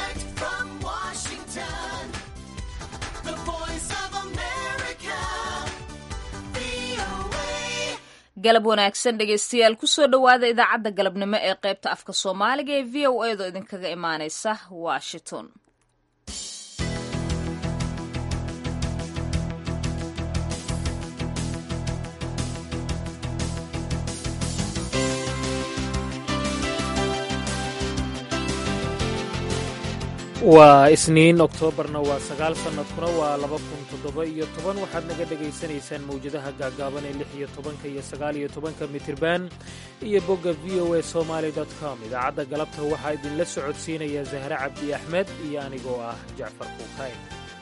Direct from Washington, the voice of America, VOA. galab wanaagsan dhegaystayaal kusoo dhowaada idaacadda galabnimo ee qaybta afka soomaaliga ee v o edo idinkaga imaaneysa washington waa isniin oktoobarna waa sagaal sannadkuna waa laba kun toddoba iyo toban waxaad naga dhegaysanaysaan mawjadaha gaagaaban ee lix iyo tobanka iyo sagaal iyo tobanka mitirban iyo bogga v o a somaly com idaacadda galabta waxaa idinla socodsiinaya zahre cabdi axmed iyo anigoo ah jacfar kuukayn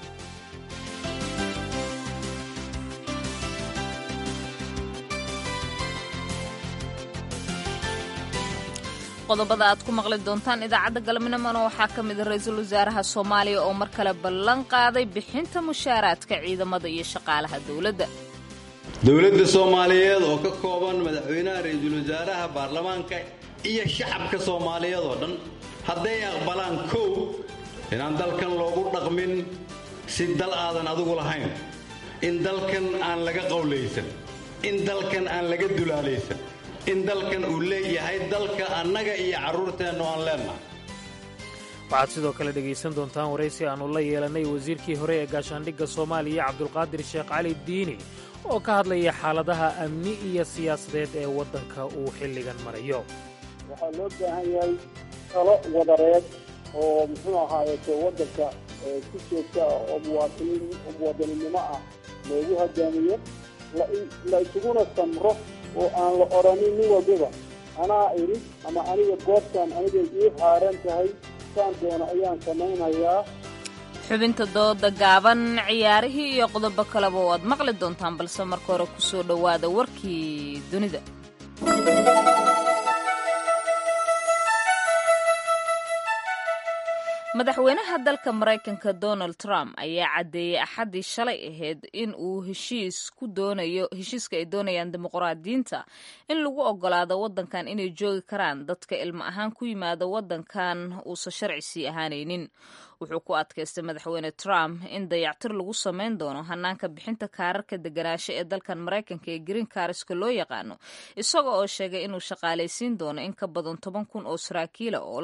qodobada aad ku maqli doontaan idaacadda galabnimona waxaa ka mid a ra-iisul wasaaraha soomaaliya oo mar kale ballan qaaday bixinta mushaaraadka ciidamada iyo shaqaalaha dowladda dowladda soomaaliyeed oo ka kooban madaxweynaha ra-iisul wasaaraha baarlamaanka iyo shacabka soomaaliyeed oo dhan hadday aqbalaan kow inaan dalkan loogu dhaqmin si dal aadan adigu lahayn in dalkan aan laga qowlaysan in dalkan aan laga dulaalaysan in dalkan uu leeyahay dalka annaga iyo carruurteennu aan leennahay waxaad sidoo kale dhegaysan doontaan waraysi aannu la yeelannay wasiirkii hore ee gaashaandhigga soomaaliya cabdulqaadir sheekh cali diini oo ka hadlaya xaaladaha amni iyo siyaasadeed ee waddanka uu xilligan marayo waxaa loo baahan yahay talo wadareed oo muxuu ahaayeete waddanka ee si joogta ah oo muwaatiniin oo muwaadaninimo ah loogu hogaamiyo la la isuguna samro oo aan la odhanin nin walbaba anaa idhi ama aniga goobtaan aniga ii haaran tahay saan doono ayaan samaynayaa xubinta dooda gaaban ciyaarihii iyo qodobo kaleba waad maqli doontaan balse marka hore kusoo dhowaada warkii dunida madaxweynaha dalka maraykanka donald trump ayaa caddeeyey axaddii shalay ahayd in uu heshiis ku doonayo heshiiska ay doonayaan dimuqraadiyiinta in lagu ogolaado waddankan inay joogi karaan dadka ilmo ahaan ku yimaada waddankan uusan sharci sii ahaanaynin wuxuu ku adkaystay madaxweyne trump in dayactir lagu samayn doono hanaanka bixinta kaararka deganaansho ee dalkan maraykanka ee green kariska loo yaqaano isaga oo sheegay inuu shaqaalaysiin doono in ka badan toban kun oo saraakiila oo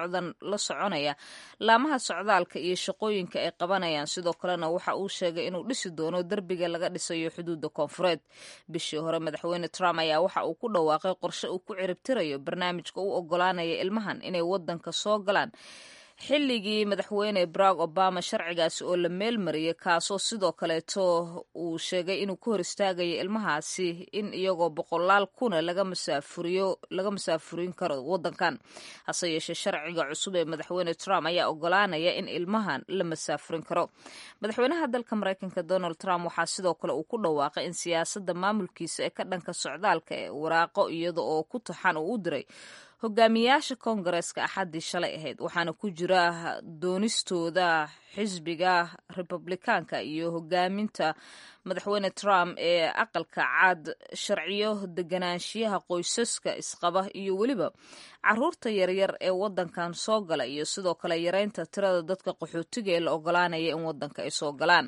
la soconaya laamaha socdaalka iyo shaqooyinka ay qabanayaan sidoo kalena waxa uu sheegay inuu dhisi doono derbiga laga dhisayo xuduudda koonfureed bishii hore madaxweyne trump ayaa waxa uu ku dhawaaqay qorshe uu ku ciribtirayo barnaamijka u ogolaanaya ilmahan inay waddanka soo galaan xilligii madaxweyne barack obama sharcigaasi oo la meel mariyey kaasoo sidoo kaleeto uu sheegay inuu ku hor istaagayo ilmahaasi in iyagoo boqolaal kuna laga masaafuriyo laga masaafurin karo waddankan hase yeeshee sharciga cusub ee madaxweyne trump ayaa ogolaanaya in ilmahan la masaafurin karo madaxweynaha dalka maraykanka donald trump waxaa sidoo kale uu ku dhawaaqay in siyaasadda maamulkiisa ee ka dhanka socdaalka ee waraaqo iyada oo ku taxan uu u diray hogaamiyayaasha koongareeska axaddii shalay ahayd waxaana ku jira doonistooda xisbiga republikaanka iyo hogaaminta madaxweyne trump ee aqalka cad sharciyo deganaanshiyaha qoysaska isqaba iyo weliba caruurta yaryar ee waddankan soo gala iyo sidoo kale yareynta tirada dadka qaxootiga ee la ogolaanaya in waddanka ay soo galaan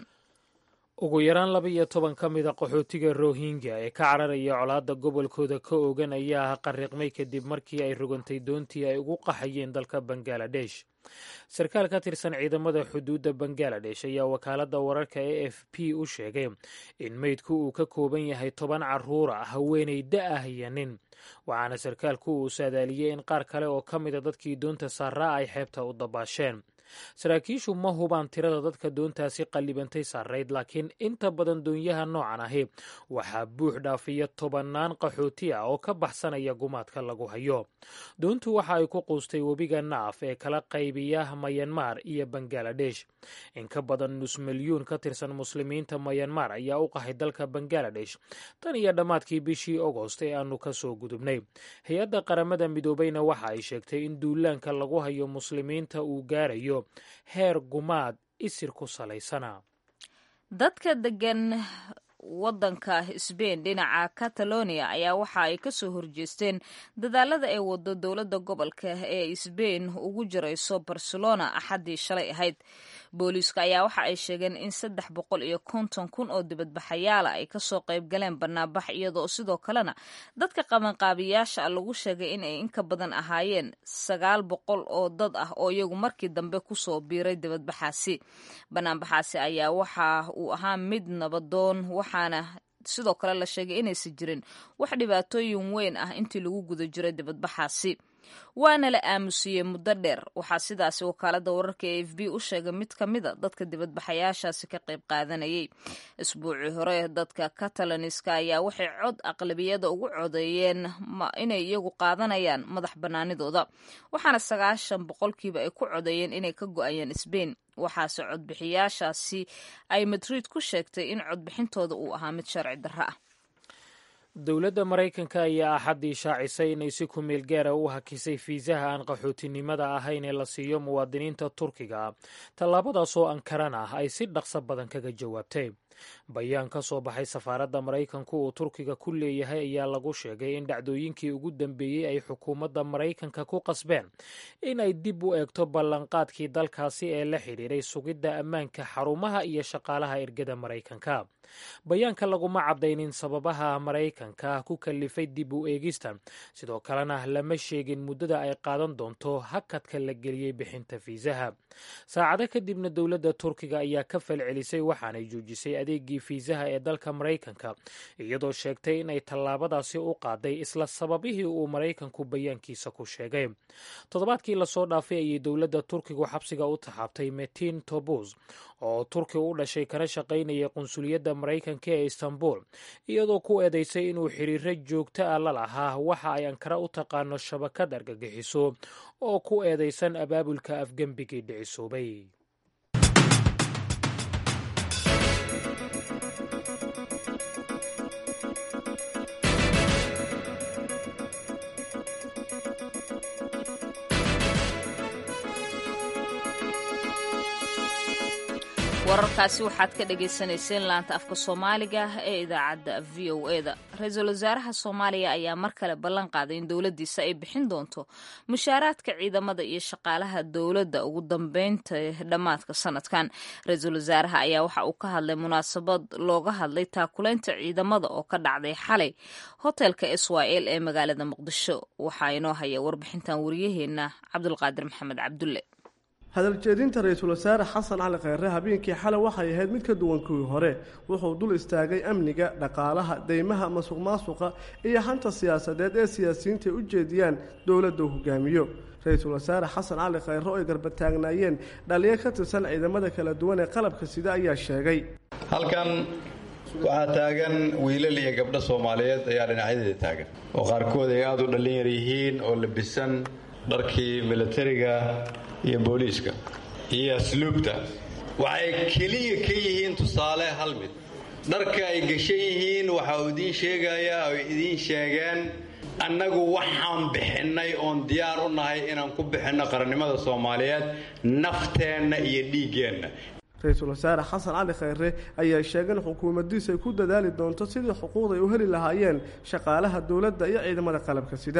ugu yaraan laba iyo toban ka mida qaxootiga rohingya ee ka cararaya colaadda gobolkooda ka ogan ayaa qariiqmay kadib markii ay rogantay doontii ay ugu qaxayeen dalka bangaladesh sarkaal ka tirsan ciidamada xuduudda bangaladesh ayaa wakaaladda wararka e f p u sheegay in meydku uu ka kooban yahay toban caruura haweenay da ah iyo nin waxaana sarkaalku uu saadaaliyey in qaar kale oo ka mida dadkii doonta saaraa ay xeebta u dabaasheen saraakiishu ma hubaan tirada dadka doontaasi qallibantay saarayd laakiin inta badan doonyaha noocan ahi waxaa buux dhaafiya tobannaan qaxooti ah oo ka baxsanaya gumaadka lagu hayo doontu waxa ay ku quustay webiga naaf ee kala qaybiya mayanmar iyo bangaladesh in ka badan nus milyuun ka tirsan muslimiinta mayanmar ayaa u qahay dalka bangaladesh tan iyo dhammaadkii bishii ogost ee aanu ka soo gudubnay hay-adda qaramada midoobayna waxa ay sheegtay in duulaanka lagu hayo muslimiinta uu gaarayo heer gumaad isir ku salaysana dadka degan wadanka sbain dhinaca catalonia ayaa waxa ay kasoo horjeesteen dadaalada ay wado dowladda gobolka ee sbain ugu jirayso barcelona axaddii shalay ahayd booliiska ayaa waxa ay sheegeen in saddex boqol iyo konton kun oo dibadbaxayaala ay kasoo qayb galeen banaanbax iyadoo sidoo kalena dadka qabanqaabiyaasha lagu sheegay in ay inka badan ahaayeen sagaal boqol oo dad ah oo iyagu markii dambe kusoo biiray dibadbaxaasi banaanbaxaasi ayaa waxa uu ahaa mid nabadoon waxaana sidoo kale la sheegay inaysan jirin wax dhibaatooyin weyn ah intii lagu guda jiray dibadbaxaasi waana la aamusiyey muddo dheer waxaa sidaasi wakaalada wararka e f b u sheegay mid ka mida dadka dibadbaxayaashaasi ka qayb qaadanayay isbuucii hore dadka catalaniska ayaa waxay cod aqlabiyada ugu codeeyeen inay iyagu qaadanayaan madax banaanidooda waxaana sagaashan boqolkiiba ay ku codeeyeen inay ka go-ayeen sbain waxaase codbixiyaashaasi ay madrid ku sheegtay in codbixintooda uu ahaa mid sharci darro ah dowladda maraykanka ayaa axaddii shaacisay inay si ku meel gaara u hakisay fiisaha aan qaxootinimada ahayn ee la siiyo muwaadiniinta turkiga tallaabadaasoo ankaran ah ay si dhaqso badan kaga jawaabtay bayaan ka soo baxay safaaradda maraykanku uu turkiga ku leeyahay ayaa lagu sheegay in dhacdooyinkii ugu dambeeyey ay xukuumadda maraykanka ku qasbeen in ay dib u eegto ballanqaadkii dalkaasi ee la xidhiiray sugidda ammaanka xarumaha iyo shaqaalaha ergada maraykanka bayaanka laguma caddaynin sababaha maraykanka ku kalifay dib u eegista sidoo kalena lama sheegin muddada ay qaadan doonto hakadka la geliyey bixinta fiisaha saacado kadibna dowladda turkiga ayaa ka falcelisay waxaanay joojisay adeegii fiisaha ee dalka maraykanka iyadoo sheegtay inay tallaabadaasi u qaaday isla sababihii uu maraykanku bayaankiisa ku sheegay toddobaadkii lasoo dhaafay ayay dowladda turkigu xabsiga u taxaabtay metin tobus oo turki u dhashay kana shaqaynayay qunsuliyadda maraykanka ee istanbul iyadoo ku eedeysay inuu xiriiro joogto ah la lahaa waxa ay ankara u taqaano shabakad argagixiso oo ku eedeysan abaabulka afgembigii dhicisoobay wararkaasi waxaad ka dhagaysanayseen laanta afka soomaaliga ee idaacadda v o e da ra-iisul wasaaraha soomaaliya ayaa mar kale ballan qaaday in dowladdiisa ay bixin doonto mushaaraadka ciidamada iyo shaqaalaha dowladda ugu dambeynta dhammaadka sanadkan ra-iisul wasaaraha ayaa waxa uu ka hadlay munaasabad looga hadlay taakulaynta ciidamada oo ka dhacday xalay hotelka israel ee magaalada muqdisho waxaa inoo haya warbixintan wariyaheenna cabdulqaadir maxamed cabdulle hadaljeedinta ra-iisul wasaare xasan cali kheyre habeenkii xalay waxay ahayd mid ka duwan kuwii hore wuxuu dul istaagay amniga dhaqaalaha deymaha masuq maasuqa iyo hanta siyaasadeed ee siyaasiyiinta ay u jeediyaan dowladda uu hogaamiyo ra-iisul wasaare xasan cali kheyre oo ay garbataagnaayeen dhaliyo ka tirsan ciidamada kala duwan ee qalabka sida ayaa sheegay halkan waxaa taagan wiilal iyo gabdho soomaaliyeed ayaa dhinacyadeeda taagan oo qaarkood ay aada u dhallin yar yihiin oo labisan dharkii milatariga iyo booliiska iyo asluubta waxay keliya ka yihiin tusaale hal mid dharka ay gashan yihiin waxa uu idiin sheegayaa oy idiin sheegeen annagu waxaan bixinnay oon diyaar u nahay inaan ku bixinno qarannimada soomaaliyeed nafteenna iyo dhiiggeenna ra-iisul wasaare xasan cali kheyre ayaa sheegay in xukuumaddiisa ay ku dadaali doonto sidii xuquuqda ay u heli lahaayeen shaqaalaha dowladda iyo ciidamada qalabka sida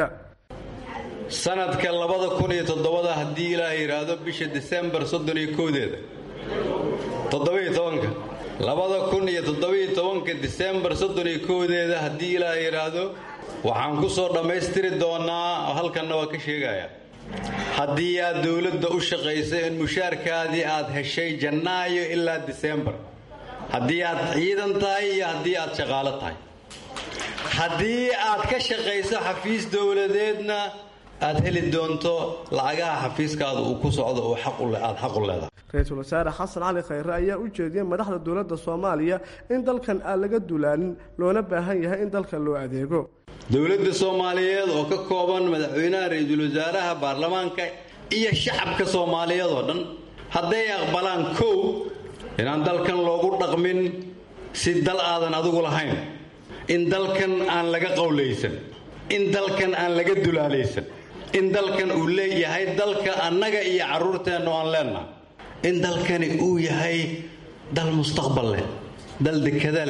sanadka labada kun iyo toddobada haddii ilaah yidhaahdo bisha disembar soddon iyo koodeeda toddobiyo tobanka labada kun iyo toddobiyo tobanka disembar soddon iyo koodeeda haddii ilaah yidhaahdo waxaan ku soo dhammaystiri doonaa halkanna waa ka sheegayaa haddii aad dowladda u shaqayso in mushaarkaadii aad heshay jannaayo ilaa disembar haddii aad ciidan tahay iyo haddii aad shaqaalo tahay haddii aad ka shaqayso xafiis dowladeedna aad heli doonto lacagaha xafiiskaada uu ku socdo oo aad xaq u leedahay ra-iisul wasaare xasan cali kheyre ayaa u jeediyey madaxda dowladda soomaaliya in dalkan aan laga dulaanin loona baahan yahay in dalkan loo adeego dowladda soomaaliyeed oo ka kooban madaxweynaha ra-iisul wasaaraha baarlamaanka iyo shacabka soomaaliyeed oo dhan hadday aqbalaan kow inaan dalkan loogu dhaqmin si dal aadan adigu lahayn in dalkan aan laga qowlaysan in dalkan aan laga dulaalaysan in dalkan uu leeyahay dalka annaga iyo carruurteennu aan leennaha in dalkani uu yahay dal mustaqbal leh dal dekada leh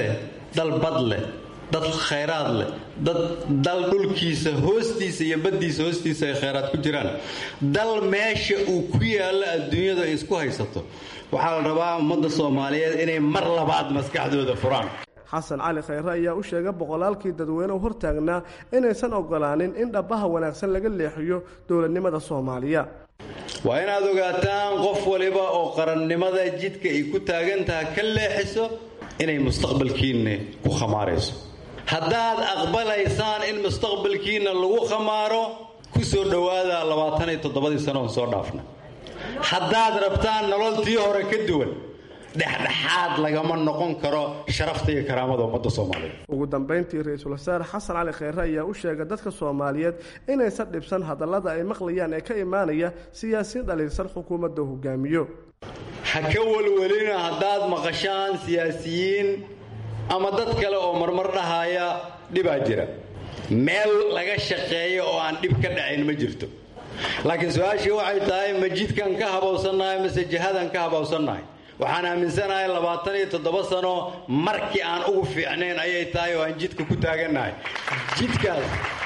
dal bad leh dad khayraad leh dad dal dhulkiisa hoostiisa iyo baddiisa hoostiisa ay khayraad ku jiraan dal meesha uu ku yaallo adduunyadu ay isku haysato waxaa la rabaa ummadda soomaaliyeed inay mar labaad maskaxdooda furaan xasan cali khayre ayaa u sheegay boqolaalkii dadweynehu hortaagnaa inaysan ogolaanin in dhabbaha wanaagsan laga leexiyo dowladnimada soomaaliya waa inaad ogaataan qof waliba oo qarannimada jidka ay ku taagan tahay ka leexiso inay mustaqbalkiinna ku khamaarayso haddaad aqbalaysaan in mustaqbalkiinna lagu khamaaro ku soo dhowaada labaatan iyo toddobadii sano oon soo dhaafna haddaad rabtaan nololtii hore ka duwan dhexdhexaad lagama noqon karo sharafta iyo karaamada ummadda soomaaliyeed ugu dambayntii ra-iisul wasaare xasan cali kheyre ayaa u sheegay dadka soomaaliyeed inaysan dhibsan hadallada ay maqlayaan ee ka imaanaya siyaasiin dhaliilsan xukuumadda hogaamiyo ha ka welwelina haddaad maqashaan siyaasiyiin ama dad kale oo marmar dhahaya dhibaa jira meel laga shaqeeyo oo aan dhib ka dhacayn ma jirto laakiin su-aashii waxay tahay ma jidkan ka habowsannahay mase jihadan ka habowsannahay waxaan aaminsanahay labaatan iyo toddoba sano markii aan ugu fiicnayn ayay tahay oo aan jidka ku taagannahay jidkaas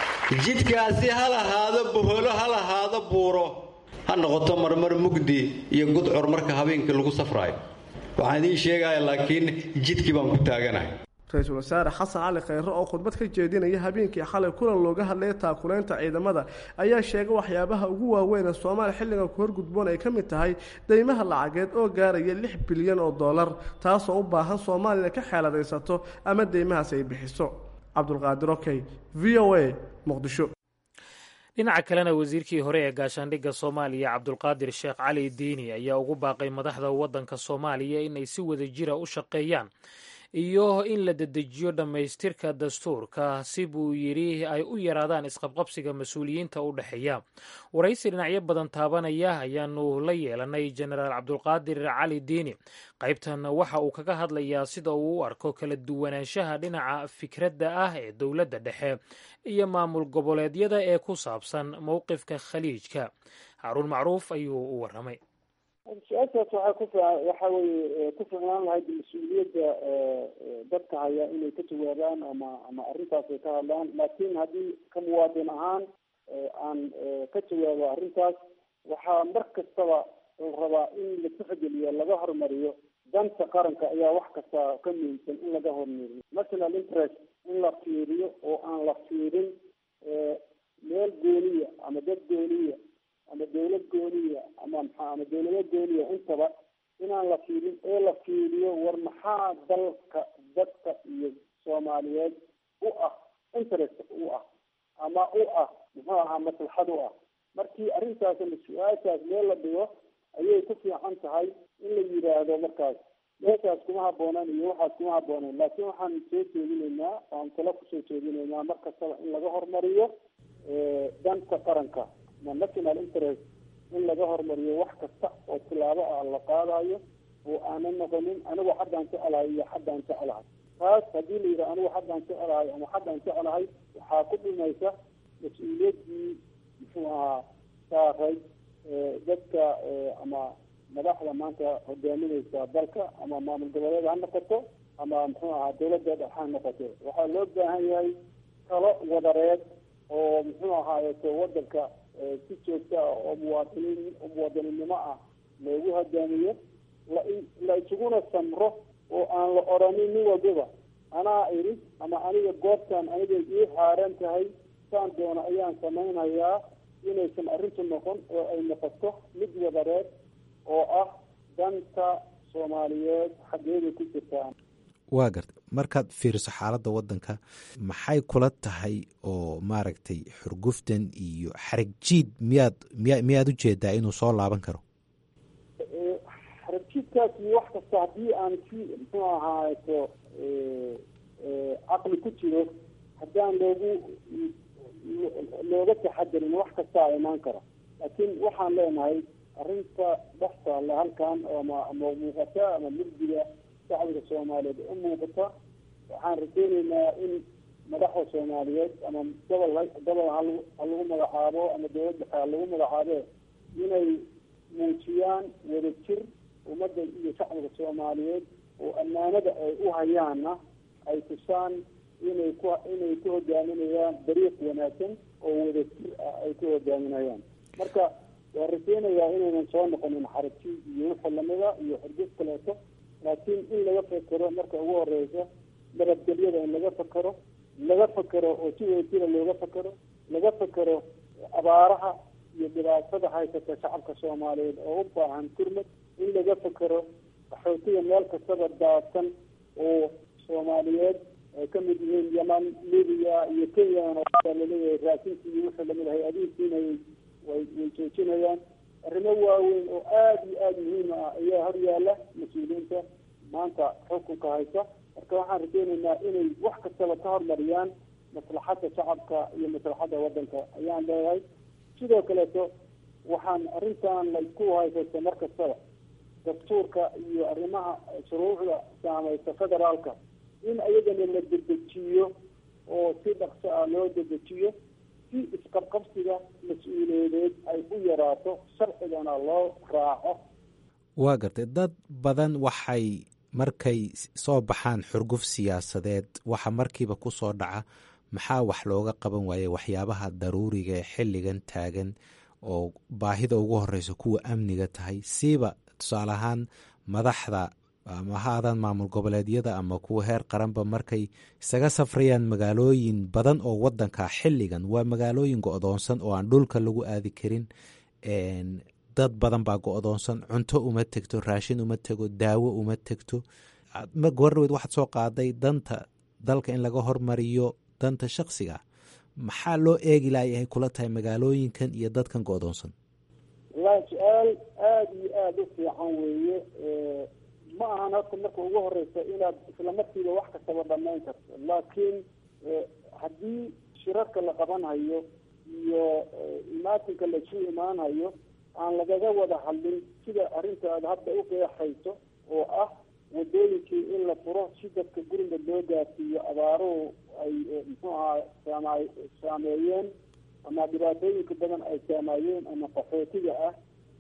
jidkaasi ha lahaado boholo ha lahaado buuro ha noqoto marmar mugdi iyo gudcur marka habeenkii lagu safraayo waxaan idiin sheegaya laakiin jidkii baan ku taaganahay ra-iisul wasaare xasan cali kheyre oo khudbad ka jeedinaya habeenkii xalay kulan looga hadlaya taakulaynta ciidamada ayaa sheegay waxyaabaha ugu waaweyn ee soomaaliya xilligan ku horgudboon ay ka mid tahay deymaha lacageed oo gaaraya lix bilyan oo dollar taasoo u baahan soomaaliya ka xeeladaysato ama deymahaas ay bixiso cabdulqaadir okey v o a muqdisho dhinaca kalena wasiirkii hore ee gaashaandhigga soomaaliya cabdulqaadir sheekh cali diini ayaa ugu baaqay madaxda waddanka soomaaliya inay si wada jira u shaqeeyaan iyo in la dedejiyo dhammaystirka dastuurka si buu yidhi ay u yaraadaan isqabqabsiga mas-uuliyiinta u dhexeeya waraysi dhinacyo badan taabanaya ayaanu la yeelanay jenaraal cabdulqaadir cali diini qaybtan waxa uu kaga hadlayaa sida uu u arko kala duwanaanshaha dhinaca fikradda ah ee dowladda dhexe iyo maamul goboleedyada ee ku saabsan mowqifka khaliijka haaruun macruuf ayuu u waramay su-aashaas waxaa ku waxa weye ku ficnaan lahayd mas-uuliyadda dadka haya inay ka jawaabaan ama ama arrintaas ay ka hadlaan laakiin haddii ka muwaadin ahaan aan ka jawaabo arrintaas waxaa mar kastaba la rabaa in la tixgeliyo laga hormariyo danta qaranka ayaa wax kasta ka muhiimsan in laga hormariyo national interest in la fiiriyo oo aan la fiirin meel gooniya ama dad gooniya ama dawlad gooniya ama maxaa ama dawlado gooniya intaba inaan la fiirin ee la fiiriyo war maxaa dalka dadka iyo soomaaliyeed u ah interest u ah ama u ah muxuu ahaa maslaxad u ah markii arrintaas ama su-aashaas meel la dhigo ayay ku fiican tahay in la yidhaahdo markaas meeshaas kuma haboonaan iyo waxaas kuma habooneen laakiin waxaan soo jeedinaynaa waan talo kusoo jeedinaynaa mar kastaba in laga hormariyo danta qaranka ama national interest in laga hormariyo wax kasta oo tilaabo ah la qaadayo oo aanan noqonin anigu xaddaan jecelahay iyo xaddaan jecelahay taas haddii la yidhaha anigu xaddaan jecelahay ama xaddaan jecelahay waxaa ku dhimaysa mas-uuliyaddii muxuu ahaa saaray dadka ama madaxda maanta hogaaminaysa dalka ama maamul goboleed ha noqoto ama muxuu ahaa dawladda dhex ha noqoto waxaa loo baahan yahay talo wadareed oo muxuu ahaayeto wadanka si joogta ah oo muwaadiniin muwaadininimo ah loogu hogaamiyo la la isuguna samro oo aan la odhanin nin walbaba anaa idhi ama aniga goobtan aniga ii xaaran tahay saan doono ayaan samaynayaa inaysan arrintu noqon oo ay noqoto mid wadareed oo ah danta soomaaliyeed xaggeeday ku jirtaa waa garta markaad fiiriso xaaladda waddanka maxay kula tahay oo maaragtay xurguftan iyo xarag jiid miyaad miya miyaad u jeedaa inuu soo laaban karo xaragjiidkaas iyo wax kasta haddii aan si muxuu ahaato caqli ku jiro haddaan loogu looga taxadarin wax kastaa imaan kara laakiin waxaan leenahay arrinta dhex taalla halkan ama ama muuqata ama mugdiga shacbiga soomaaliyeed u muuqata waxaan rajeyneynaa in madaxda soomaaliyeed ama gobol gobol ha lagu magacaabo ama dawlad dhexe ha lagu magacaabe inay muujiyaan wadajir ummadda iyo shacbiga soomaaliyeed oo ammaanada ay u hayaanna ay tusaan inay ku inay ku hogaaminayaan dariiq wanaagsan oo wadajir ah ay ku hogaaminayaan marka waa rajeynayaa inaynan soo noqonin xaraji iyo wixii lamida iyo xurgud kaleeto laakiin in laga fekero marka ugu horeysa nabadgelyada in laga fekero laga fekero oo si wadajira looga fekero laga fekero abaaraha iyo dhibaatada haysata shacabka soomaaliyeed oo u baahan kurmad in laga fekero qaxootiga meel kastaba daadsan oo soomaaliyeed ay ka mid yihiin yeman libiya iyo kenyan oo laleeyahay raasinki iyo wixii lamid ahay adiinkiinayay way way joojinayaan arrimo waaweyn oo aada iyo aada muhiim ah ayaa hor yaala mas-uuliyiinta maanta xukunka haysa marka waxaan rajeynaynaa inay wax kastaba ka hormariyaan maslaxadda shacabka iyo maslaxadda waddanka ayaan leeyahay sidoo kaleeto waxaan arrintan laysku haysaysta mar kastaba dastuurka iyo arrimaha shuruucda saamaysa federaalka in ayagana la dedejiyo oo si dhaqso ah loo dedejiyo si isqabqabsiga mas-uuliyadeed ay u yaraato sharcigana loo raaco waa gartay dad badan waxay markay soo baxaan xurguf siyaasadeed waxa markiiba ku soo dhaca maxaa wax looga qaban waaye waxyaabaha daruuriga ee xilligan taagan oo baahida ugu horeysa kuwa amniga tahay siiba tusaale ahaan madaxda ama ha aadaan maamul goboleedyada ama kuwa heer qaranba markay isaga safrayaan magaalooyin badan oo wadanka xilligan waa magaalooyin go-doonsan oo aan dhulka lagu aadi karin dad badan baa go-doonsan cunto uma tegto raashin uma tego daawo uma tegto gabardhaweed waxaad soo qaaday danta dalka in laga hormariyo danta shaksiga maxaa loo eegi layahay kula tahay magaalooyinkan iyo dadkan go-doonsan wallahi su-aal aada iyo aada u fiican weeye ma ahan horta marka ugu horeysa inaad isla markiiba wax kastaba dhamayn karto laakiin haddii shirarka la qabanhayo iyo imaatinka laisu imaanhayo aan lagaga wada hadlin sida arrinta aad hadda u qeexayso oo ah wadooyinkii in la furo si dadka guriga loo gaarsiiyo abaaruhu ay muxuu ahaa saama saameeyeen ama dhibaatooyinka badan ay saameeyeen ama qaxootiga ah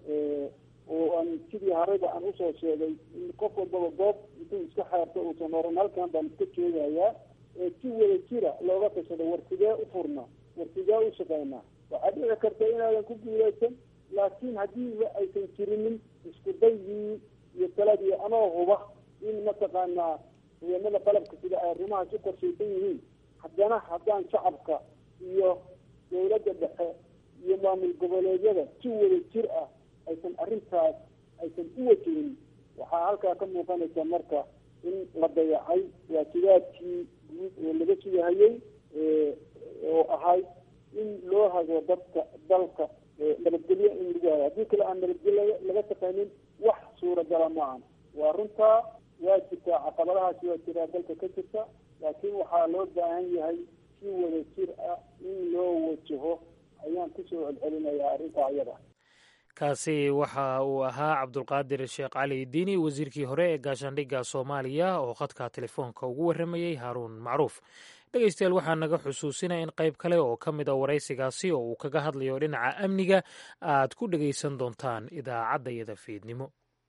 oo aan sidii harayba aan usoo sheegay in qof walbaba goob intuu iska xeerto uusan oran halkan baan iska joogayaa ee si wada jira looga tashado war sidee u furna war sidee u shaqeynaa waxaa dhici karta inaadan ku guuleysan laakiin haddiiba aysan jirinin isku daygii iyo taladii anoo huba in mataqaanaa ciidamada qalabka sida ay arrimahaas u qorshaysan yihiin haddana haddaan shacabka iyo dawladda dhexe iyo maamul goboleedyada si wada jir ah aysan arrintaas aysan u wajihin waxaa halkaa ka muuqanaysa marka in la dayacay waajibaadkii guud oo laga sugahayey oo ahayd in loo hago dadka dalka nabadgelyo in lagu hayo haddii kale aan nabadgelyo laga shaqaynin wax suuragala maahan waa runtaa waa jirtaa caqabadahaasi waa jiraa dalka ka jirta laakiin waxaa loo baahan yahay si wada jir ah in loo wajaho ayaan kusoo celcelinayaa arrintaa iyada kaasi waxa uu ahaa cabdulqaadir sheekh cali diini wasiirkii hore ee gaashaandhigga soomaaliya oo khadka telefoonka ugu warramayey haaruun macruuf dhegeystayaal waxaa naga xusuusinaya in qayb kale oo ka mid a waraysigaasi oo uu kaga hadlayo dhinaca amniga aad ku dhegaysan doontaan idaacaddayada fiidnimo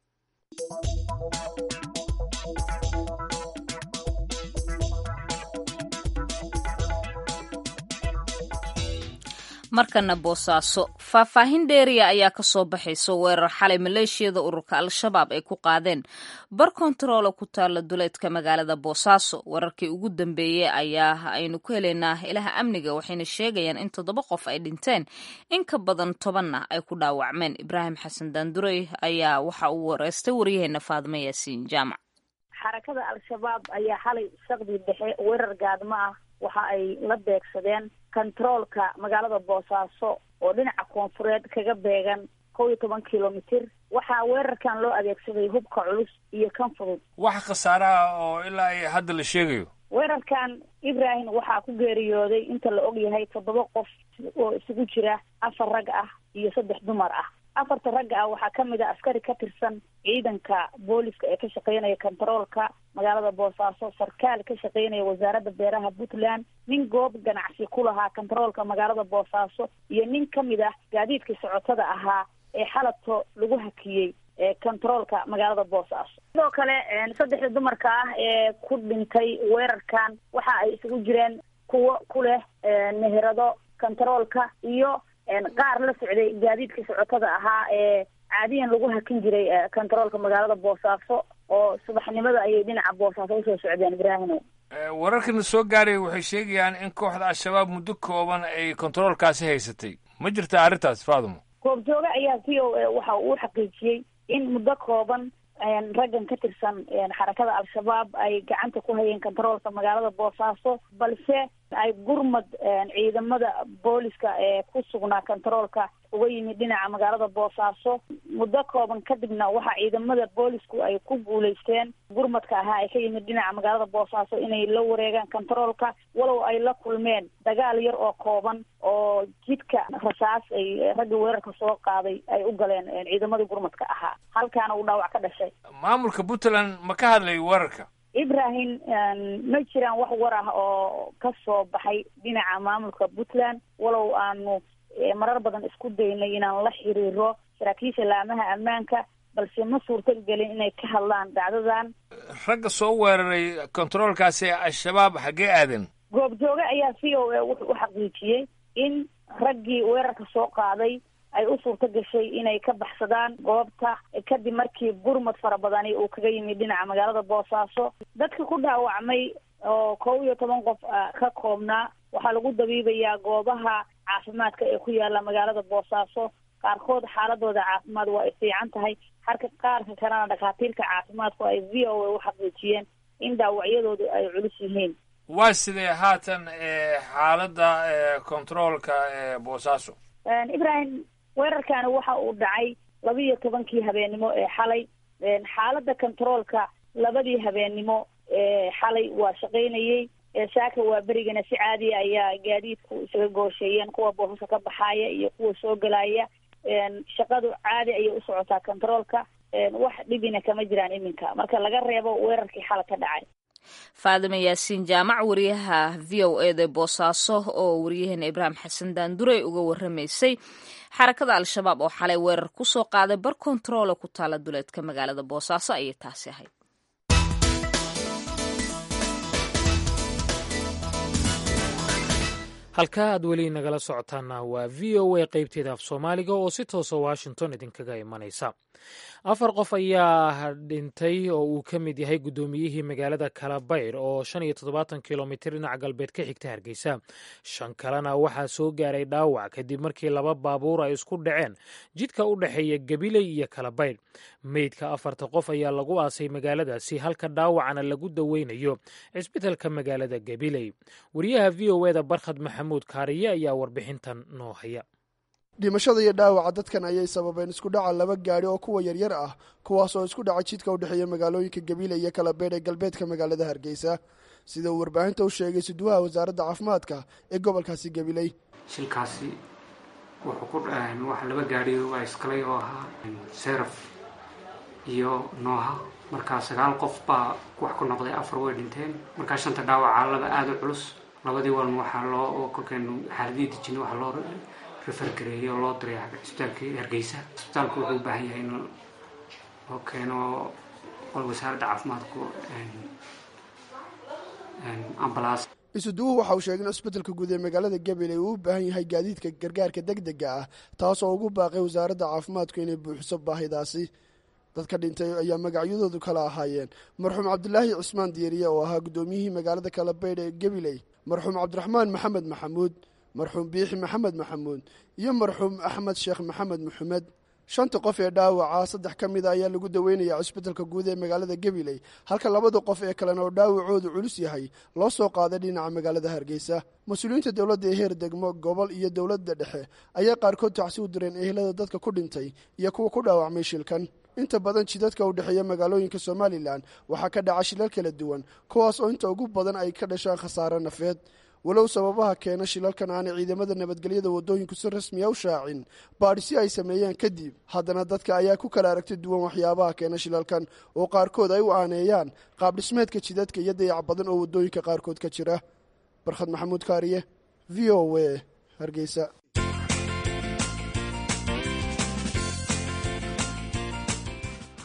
markana boosaaso faahfaahin dheeriya ayaa ka soo baxaysa weerar xalay maleeshiyada ururka al-shabaab ay ku qaadeen bar kontaroolo ku taalla duleedka magaalada boosaaso wararkii ugu dambeeyey ayaa aynu ku helaynaa ilaha amniga waxayna sheegayaan in toddoba qof ay dhinteen in ka badan tobanna ay ku dhaawacmeen ibraahim xasan daandurey ayaa waxa uu wareystay waryaheena faadimo yaasiin jaamac xarakada al-shabaab ayaa xalay saqdi dhexe weerar gaadmo ah waxa ay la beegsadeen kontaroolka magaalada boosaaso oo dhinaca koonfureed kaga beegan kow iyo toban kilomitir waxaa weerarkan loo adeegsaday hubka culus iyo kan fudud wax khasaaraha oo ilaa ay hadda la sheegayo weerarkan ibrahim waxaa ku geeriyooday inta la og yahay toddoba qof oo isugu jira afar rag ah iyo saddex dumar ah afarta ragga ah waxaa ka mid a askari ka tirsan ciidanka booliska ee ka shaqeynaya kontaroolka magaalada boosaaso sarkaal ka shaqeynaya wasaaradda beeraha puntland nin goob ganacsi ku lahaa kontaroolka magaalada boosaaso iyo nin ka mid ah gaadiidkii socotada ahaa ee xalato lagu hakiyey controolka magaalada boosaaso sidoo kale saddexda dumarka ah ee ku dhintay weerarkan waxa ay isugu jireen kuwo ku leh meherado controolka iyo qaar la socday gaadiidka socotada ahaa ee caadiyan lagu hakin jiray controolka magaalada boosaaso oo subaxnimada ayay dhinaca boosaaso usoo socdeen ibraahimo wararkana soo gaaray waxay sheegayaan in kooxda al-shabaab muddo kooban ay kontaroolkaasi haysatay ma jirta arrintaas faadumo goobjooge ayaa v o a waxa uu xaqiijiyey in muddo kooban raggan ka tirsan xarakada al-shabaab ay gacanta ku hayeen contaroolka magaalada boosaaso balse ay gurmad ciidamada booliska ee ku sugnaa contaroolka uga yimid dhinaca magaalada boosaaso muddo kooban kadibna waxaa ciidamada boolisku ay ku guulaysteen gurmadka ahaa ay ka yimid dhinaca magaalada boosaaso inay la wareegaan contaroolka walow ay la kulmeen dagaal yar oo kooban oo jidka rasaas ay ragga weerarka soo qaaday ay u galeen ciidamadii gurmadka ahaa halkaana uu dhaawac ka dhashay maamulka puntland ma ka hadlay weerarka ibrahim ma jiraan wax war ah oo ka soo baxay dhinaca maamulka puntland walow aanu marar badan isku daynay inaan la xiriiro saraakiisha laamaha ammaanka balse ma suurto gelin inay ka hadlaan dhacdadan ragga soo weeraray kontaroolkaasi al-shabaab xaggee aadan goobjooge ayaa v o a wuxuu u xaqiijiyey in raggii weerarka soo qaaday ay u suurto gashay inay ka baxsadaan goobta kadib markii gurmad fara badani uu kaga yimid dhinaca magaalada boosaaso dadka ku dhaawacmay oo kow iyo toban qof ka koobnaa waxaa lagu dabiibayaa goobaha caafimaadka ee ku yaala magaalada boosaaso qaarkood xaaladooda caafimaad waa ay fiican tahay halka qaarka kalena dhakhaatiirka caafimaadku ay v o a u xaqiijiyeen in dhaawacyadoodu ay culus yihiin waa sidee haatan xaaladda controolka boosaaso ibrahim weerarkani waxa uu dhacay laba iyo tobankii habeennimo ee xalay xaaladda controolka labadii habeennimo ee xalay waa shaqaynayey saaka waa berigana si caadiya ayaa gaadiidku isaga goosheeyeen kuwa boosasa ka baxaaya iyo kuwa soo gelaya shaqadu caadi ayay u socotaa controolka wax dhibina kama jiraan iminka marka laga reebo weerarkii xala ka dhacay faadima yaasiin jaamac wariyaha v o e da boosaaso oo waryaheena ibraahim xasan daandurey uga waramaysay xarakada al-shabaab oo xalay weerar ku soo qaaday bar kontaroole ku taala duleedka magaalada boosaaso ayay taasi ahayd halkaa aad weli nagala socotaana waa v o a qaybteeda af soomaaliga oo si toosa washington idinkaga imanaysa afar qof ayaa dhintay oo uu ka mid yahay guddoomiyihii magaalada kalabayr oo shan iyo toddobaatan kilomitir dhinaca galbeed ka xigta hargeysa shan kalena waxaa soo gaaray dhaawac kadib markii laba baabuur ay isku dhaceen jidka u dhexeeya gabiley iyo kalabayr meydka afarta qof ayaa lagu aasay magaaladaasi halka dhaawacana lagu daweynayo cisbitalka magaalada gabiley wariyaha v o eda barkhad maxamuud kaariye ayaa warbixintan noo haya dhimashada iyo dhaawaca dadkan ayay sababeen isku dhaca laba gaadhi oo kuwa yaryar ah kuwaas oo isku dhacay jidka u dhexeeya magaalooyinka gabiile iyo kalabeedh ee galbeedka magaalada hargeysa sida uu warbaahinta u sheegay suduwaha wasaaradda caafimaadka ee gobolkaasi gabiley shilkaasi wuxuu ku waxa laba gaadhi waa iskalay oo ahaa seraf iyo nooha markaa sagaal qof baa wax ku noqday afar way dhinteen markaa shanta dhaawaca laba aada u culus labadii walna waxaa loo kolkeenu xaaladii dejina waxaa loo refergareeyey oo loo diray cisbitaalkii hargeysa cisbitaalku wuxuu u baahan yahay in loo keeno qol wasaaradda caafimaadku ambalaas isuduwuhu waxa uu sheegay in cisbitalka guud ee magaalada gabiley uu u baahan yahay gaadiidka gargaarka deg dega ah taasoo ugu baaqay wasaaradda caafimaadku inay buuxiso baahidaasi dadka dhintay ayaa magacyadoodu kala ahaayeen marxuum cabdilaahi cismaan diiriye oo ahaa guddoomiyihii magaalada kalabaydh ee gabiley marxuum cabdiraxmaan maxamed maxamuud marxuum biixi maxamed maxamuud iyo marxuum axmed sheekh maxamed maxamed shanta qof ee dhaawaca saddex ka mida ayaa lagu daweynayaa cisbitalka guud ee magaalada gabiley halka labada qof ee kalena oo dhaawacoodu culus yahay loo soo qaaday dhinaca magaalada hargeysa mas-uuliyiinta dowladda ee heer degmo gobol iyo dowladda dhexe ayaa qaarkood tacsi u direen ehelada dadka ku dhintay iyo kuwa ku dhaawacmay shilkan inta badan jidadka u dhexeeya magaalooyinka somalilan waxaa ka dhaca shilal kala duwan kuwaas oo inta ugu badan ay ka dhashaan khasaare nafeed walow sababaha keena shilalkan aanay ciidamada nabadgelyada waddooyinku si rasmiya u shaacin baadhisi ay sameeyeen kadib haddana dadka ayaa ku kala aragti duwan waxyaabaha keena shilalkan oo qaarkood ay u aaneeyaan qaab dhismeedka jidadka iyo dayac badan oo waddooyinka qaarkood ka jira barkhad maxamuud kaariye v o w hargeysa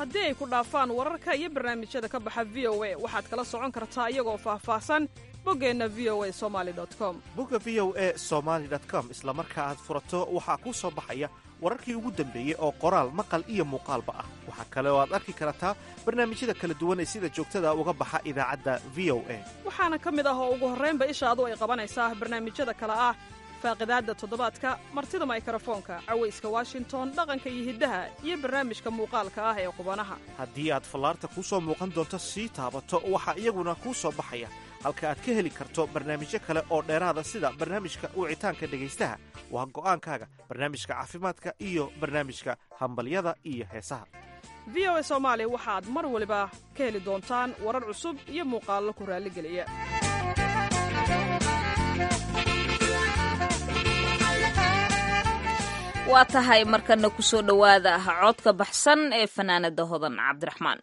haddii ay ku dhaafaan wararka iyo barnaamijyada ka baxa v o a waxaad kala socon kartaa iyagoo faahfaahsan boggeenna v o a somali com bogga v o e somaali com isla marka aad furato waxaa kuu soo baxaya wararkii ugu dambeeyey oo qoraal maqal iyo muuqaalba ah waxaa kale oo aad arki kartaa barnaamijyada kala duwan ee sida joogtada uga baxa idaacadda v o a waxaana ka mid ah oo ugu horraynba ishaadu ay qabanaysaa barnaamijyada kale ah faaqidaadda toddobaadka martida maykrofoonka cawayska washington dhaqanka iyo hiddaha iyo barnaamijka muuqaalka ah ee qubanaha haddii aad fallaarta kuu soo muuqan doonto sii taabato waxaa iyaguna kuu soo baxaya halka aad ka heli karto barnaamijyo kale oo dheeraada sida barnaamijka wicitaanka dhegaystaha waa go'aankaaga barnaamijka caafimaadka iyo barnaamijka hambalyada iyo heesaha v o a soomaali waxaad mar waliba ka heli doontaan warar cusub iyo muuqaallo ku raalligeliya waa tahay markana ku soo dhowaada ah codka baxsan ee fanaanada hodan cabdiraxmaan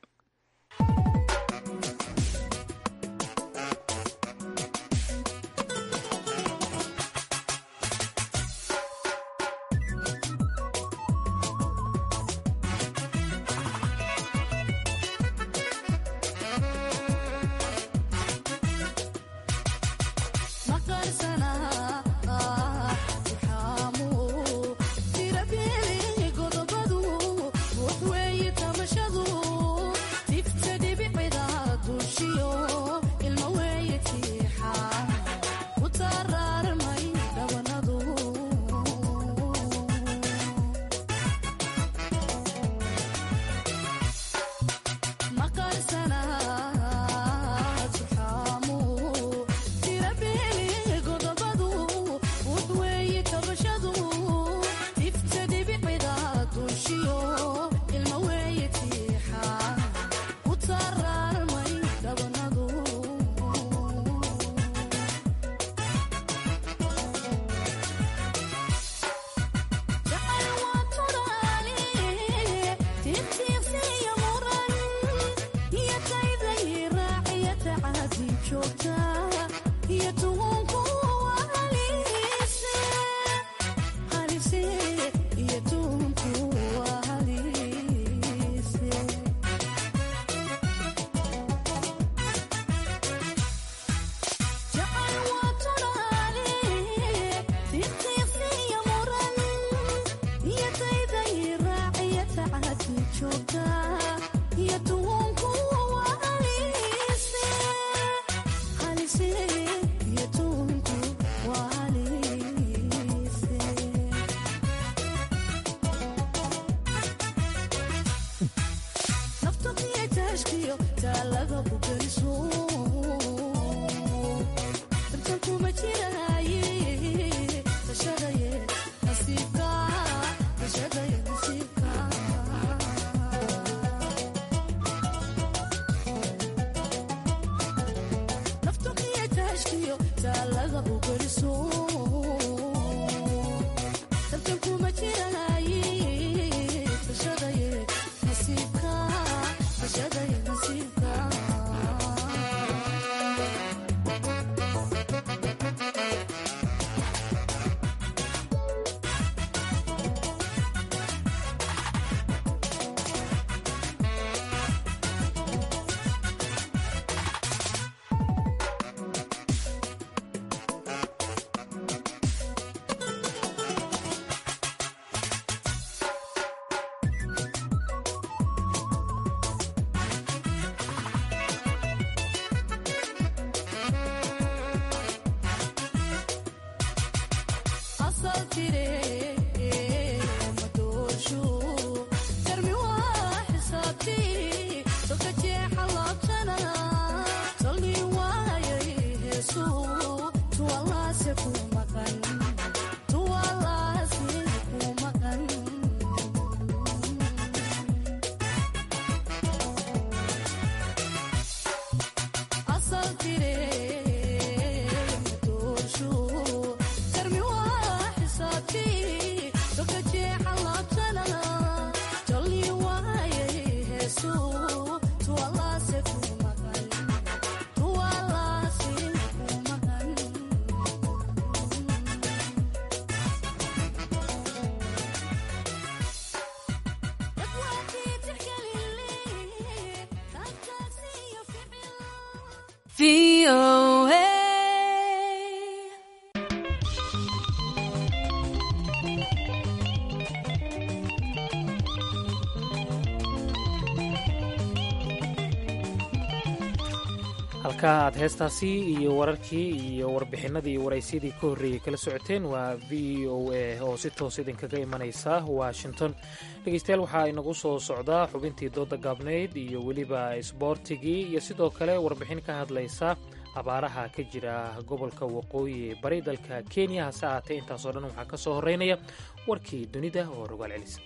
halkaa aad heestaasi iyo wararkii iyo warbixinadii iyo waraysyadii ka horreeyey kala socoteen waa v o a oo si toos idinkaga imanaysa washington dhegeystayaal waxaa inagu soo socdaa xubintii dooda gaabnayd iyo weliba isboortigii iyo sidoo kale warbixin ka hadlaysa abaaraha ka jira gobolka waqooyi ee bari dalka kenya hase ahaatee intaasoo dhan waxaa ka soo horreynaya warkii dunida oo rogaal celisa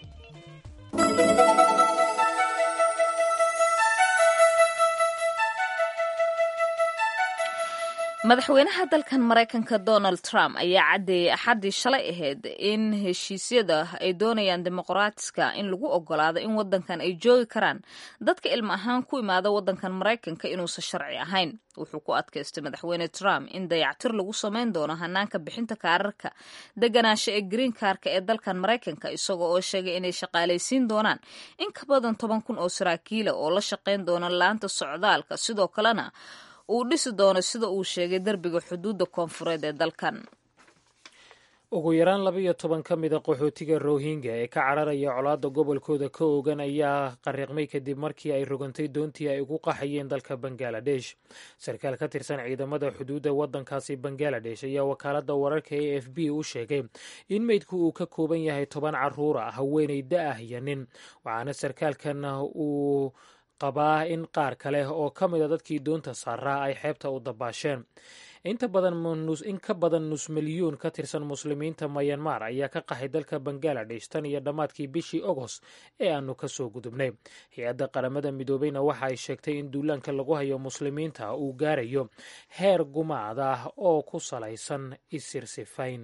madaxweynaha dalkan maraykanka donald trump ayaa caddeeyey axaddii shalay ahayd in heshiisyada ay doonayaan dimuqraatiska in lagu ogolaado in wadankan ay joogi karaan dadka ilmo ahaan ku imaada wadankan maraykanka inuusan sharci ahayn wuxuu ku adkaystay madaxweyne trump in dayactir lagu samayn doono hanaanka bixinta kaararka deganaansho ee green kaarka ee dalkan maraykanka isagoo oo sheegay inay shaqaalaysiin doonaan in ka badan toban kun oo saraakiila oo la shaqayn doona laanta socdaalka sidoo kalena uu dhisi doono sida uu sheegay derbiga xuduudda koonfureed ee dalkan ugu yaraan laba iyo toban ka mida qaxootiga rohingya ee ka cararaya colaadda gobolkooda ka ogan ayaa qariiqmay kadib markii ay rogantay doontii ay ugu qaxayeen dalka bangaladesh sarkaal ka tirsan ciidamada xuduudda waddankaasi bangaladesh ayaa wakaaladda wararka a f b u sheegay in meydku uu ka kooban yahay toban caruur ah haweeney da ah iyo nin waxaana sarkaalkan uu qabaa in qaar kale oo ka mida dadkii doonta saaraa ay xeebta u dabaasheen inta badan in ka badan nus milyuun ka tirsan muslimiinta mayanmar ayaa ka qaxay dalka bangaladesh tan iyo dhammaadkii bishii ogost ee aanu ka soo gudubnay hay-adda qaramada midoobeyna waxa ay sheegtay in duulaanka lagu hayo muslimiinta uu gaarayo heer gumaad ah oo ku salaysan isirsifayn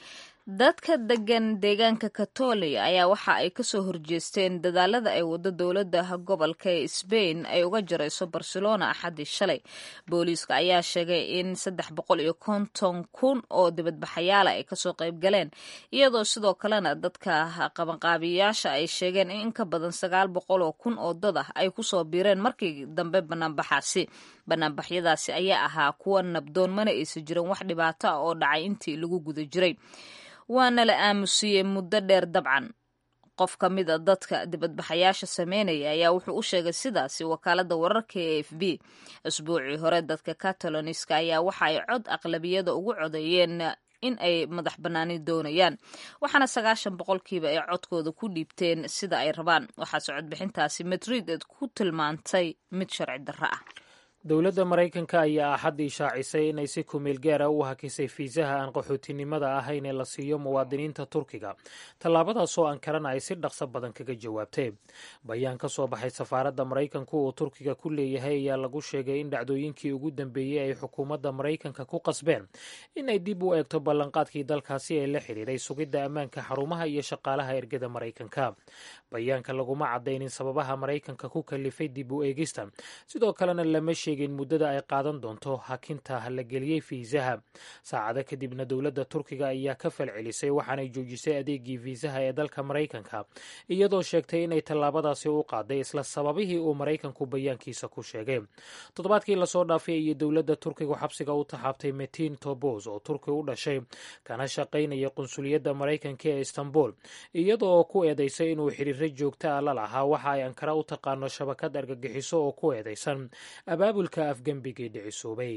dadka degan deegaanka katoliya ayaa waxa ay kasoo horjeesteen dadaalada ay wado dowladda gobolka ee sbain ay uga jarayso barcelona axaddii shalay booliiska ayaa sheegay in saddex boqol iyo konton kun oo dibadbaxayaala ay kasoo qayb galeen iyadoo sidoo kalena dadka qabanqaabiyayaasha ay sheegeen in in ka badan sagaal boqol oo kun oo dad ah ay kusoo biireen markii dambe banaanbaxaasi banaanbaxyadaasi ayaa ahaa kuwa nabdoon mana aysan jirin wax dhibaato ah oo dhacay intii lagu guda jiray waana la aamusiyey muddo dheer dabcan qof ka mid a dadka dibadbaxayaasha sameynaya ayaa wuxuu u sheegay sidaasi wakaaladda wararka ee f b asbuucii hore dadka cataloniska ayaa waxa ay cod aqlabiyada ugu codeeyeen in ay madax bannaani doonayaan waxaana sagaashan boqolkiiba ay codkooda ku dhiibteen sida ay rabaan waxaase codbixintaasi madrid eed ku tilmaantay mid sharci darro ah dowladda maraykanka ayaa axaddii shaacisay inay si kumeel gaara u hakisay fiisaha aan qaxootinimada ahayn ee la siiyo muwaadiniinta turkiga tallaabadaasoo ankarana ay si dhaqso badan kaga jawaabtay bayaan ka soo baxay safaaradda maraykanku uu turkiga ku leeyahay ayaa lagu sheegay in dhacdooyinkii ugu dambeeyey ay xukuumadda maraykanka ku qasbeen in ay dib u eegto ballanqaadkii dalkaasi ee la xidhiiray sugidda ammaanka xarumaha iyo shaqaalaha ergada maraykanka bayaanka laguma cadaynin sababaha maraykanka ku kalifay dib u eegista sidoo kalena lama sheegin muddada ay qaadan doonto hakinta la geliyey fiisaha saacado kadibna dowladda turkiga ayaa ka falcelisay waxaanay joojisay adeegii fiisaha ee dalka maraykanka iyadoo sheegtay inay tallaabadaasi u qaaday isla sababihii uu maraykanku bayaankiisa ku sheegay toddobaadkii lasoo dhaafay iyo dowladda turkigu xabsiga u taxaabtay metin tobos oo turki u dhashay kana shaqaynaya qunsuliyadda maraykanka ee istanbul iyadoo ku eedaysay inuu xiriiro joogta a la lahaa waxa ay ankara u taqaano shabakad argagixiso oo ku eedaysan abaabulka afgembigii dhicisoobay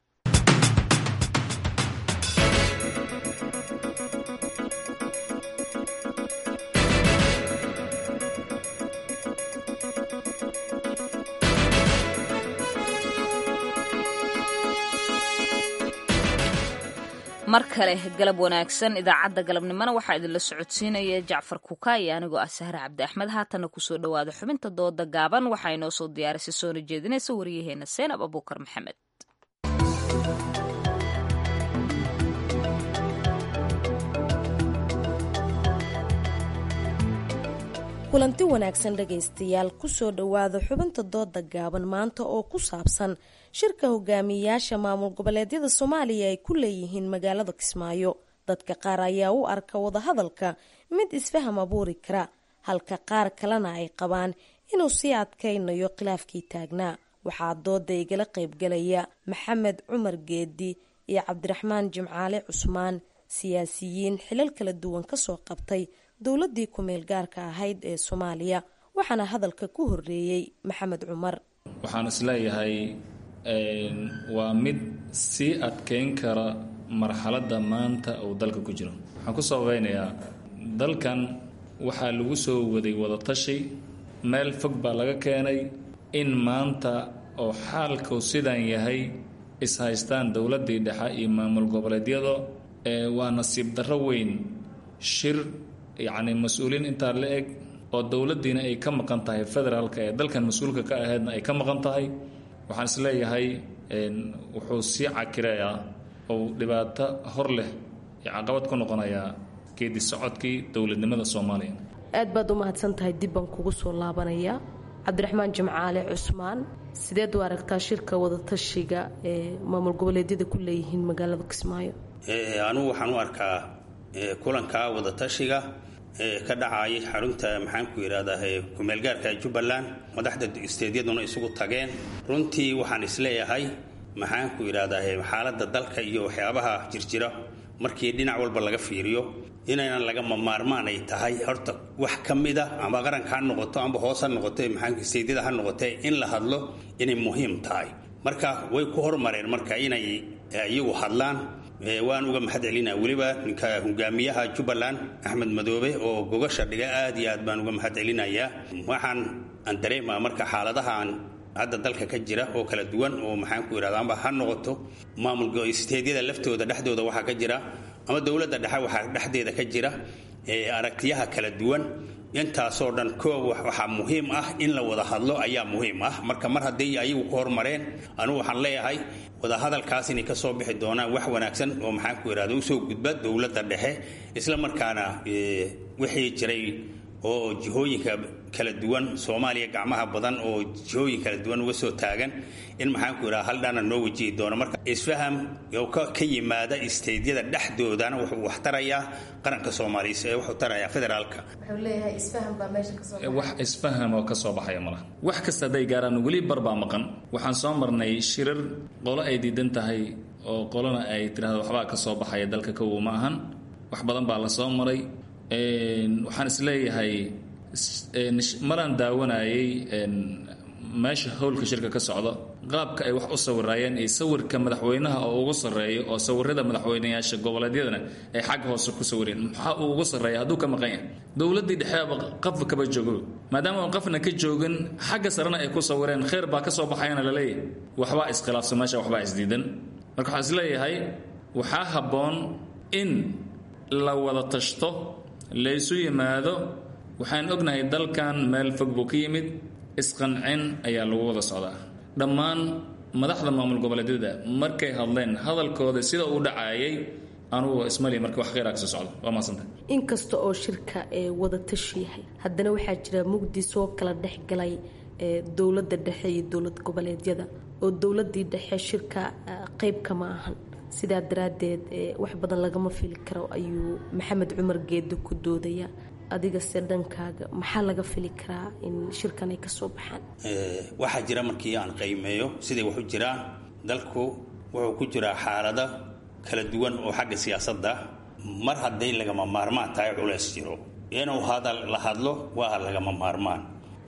mar kale galab wanaagsan idaacadda galabnimona waxaa idinla socodsiinaya jacfar kuka iyo anigoo ah sahre cabdi axmed haatanna kusoo dhowaada xubinta dooda gaaban waxaa inoo soo diyaarisay soona jeedinaysa waryaheena seenab abuukar maxamed kulanti wanaagsan dhegaystayaal kusoo dhowaada xubinta dooda gaaban maanta oo ku saabsan shirka hogaamiyayaasha maamul goboleedyada soomaaliya ay ku leeyihiin magaalada kismaayo dadka qaar ayaa u arka wadahadalka mid isfaham abuuri kara halka qaar kalena ay qabaan inuu sii adkaynayo khilaafkii taagnaa waxaa dooda igala qaybgalaya maxamed cumar geedi iyo cabdiraxmaan jimcaale cusmaan siyaasiyiin xilal kala duwan kasoo qabtay dowladii ku-meel gaarka ahayd ee soomaaliya waxaana hadalka ku horeeyey maxamed cumar waxaan isleeyahay waa mid sii adkeyn kara marxaladda maanta uu dalka ku jiro waxaan ku sabaynayaa dalkan waxaa lagu soo waday wadatashi meel fog baa laga keenay in maanta oo xaalku sidan yahay is-haystaan dowladdii dhexe iyo maamul goboleedyada waa nasiib darro weyn shir yacni mas-uuliin intaa la eg oo dowladdiina ay ka maqan tahay federaalka ee dalkan mas-uulka ka ahaydna ay ka maqan tahay waxaan isleeyahay wuxuu sii cakirayaa ou dhibaato hor leh iyo caqabad ku noqonayaa geedi socodkii dowladnimada soomaaliya aad baad u mahadsan tahay dib baan kugu soo laabanaya cabdiraxmaan jimcaale cusmaan sideed u aragtaa shirka wadatashiga ee maamul goboleedyada ku leeyihiin magaalada kismaayo anugu waxaan u arkaa kulanka wadatashiga ka dhacayay xarunta maxaanku yidhahdaa kumeelgaarka jubbaland madaxda isteedyaduna isugu tageen runtii waxaan isleeyahay maxaanku yidhahdaa xaaladda dalka iyo waxyaabaha jirjira markii dhinac walba laga fiiriyo inaynan lagama maarmaan ay tahay horta wax ka mida amba qaranka ha noqoto amba hoos ha noqoto maxaanku isteedyada ha noqotee in la hadlo inay muhiim tahay marka way ku hormareen marka inay iyagu hadlaan waan uga mahad celinaa weliba ninka hogaamiyaha jubbaland axmed madoobe oo gogasha dhiga aad iyo aad baan uga mahad celinayaa waxaan aan dareemaa marka xaaladahaan hadda dalka ka jira oo kala duwan oo maxaanku yidhahda amba ha noqoto maamul isteedyada laftooda dhexdooda waxaa ka jira ama dowladda dhexe waxaa dhexdeeda ka jira aragtiyaha kala duwan intaasoo dhan koob waxaa muhiim ah in la wada hadlo ayaa muhiim ah marka mar hadday ayagu ku hormareen anugu waxaan leeyahay wadahadalkaas inay ka soo bixi doonaan wax wanaagsan oo maxaanku yidhahda usoo gudba dowladda dhexe isla markaana wixii jiray oo jihooyinka kala duwan soomaaliya gacmaha badan oo jihooyin kala duwan uga soo taagan in maxaanku yidhaha hal dhana noo wajihi doono marka isfaham oo ka yimaada isteydyada dhexdoodana wuxuu wax tarayaa qaranka soomaaliya wuxuu tarayaa federaalka wax isfaham oo ka soo baxaya malaha wax kasta hadday gaaraan weli barbaa maqan waxaan soo marnay shirar qolo ay diidan tahay oo qolona ay tidhahdo waxbaa ka soo baxaya dalka kowow ma ahan wax badan baa la soo maray waxaan isleeyahay maraan daawanayay meesha howlka shirka ka socda qaabka ay wax u sawiraayeen iyo sawirka madaxweynaha oo ugu sarreeya oo sawirada madaxweynayaasha goboleedyadana ay xagga hoose ku sawireen maxaa uu ugu sarreeya hadduu ka maqan yahay dowladdii dhexeaba qafba kaba joogo maadaama aan qafna ka joogin xagga sarena ay ku sawireen kheyr baa ka soo baxayana laleeyahay waxbaa iskhilaafsan meesha waxbaa isdiidan marka waxaan isleeyahay waxaa habboon in la wada tashto laysu yimaado waxaan ognahay dalkan meel fog buu ka yimid isqancin ayaa lagu wada socdaa dhammaan madaxda maamul goboleedyada markay hadleen hadalkooda sida uu dhacaayay anugu ismali marka wax kheyraa kasoo socdo waa mahadsanta inkasta oo shirka ee wadatashi yahay haddana waxaa jira mugdi soo kala dhexgalay ee dowladda dhexe iyo dowlad goboleedyada oo dowladii dhexe shirka qeyb kama ahan sidaa daraaddeed wax badan lagama fili karo ayuu maxamed cumar geedo ku doodaya adiga se dhankaaga maxaa laga fili karaa in shirkan ay ka soo baxaan waxaa jira markii aan qiimeeyo siday wax u jiraan dalku wuxuu ku jiraa xaalado kala duwan oo xagga siyaasadda mar hadday lagama maarmaan tahay culays jiro inuu hadal la hadlo waa lagama maarmaan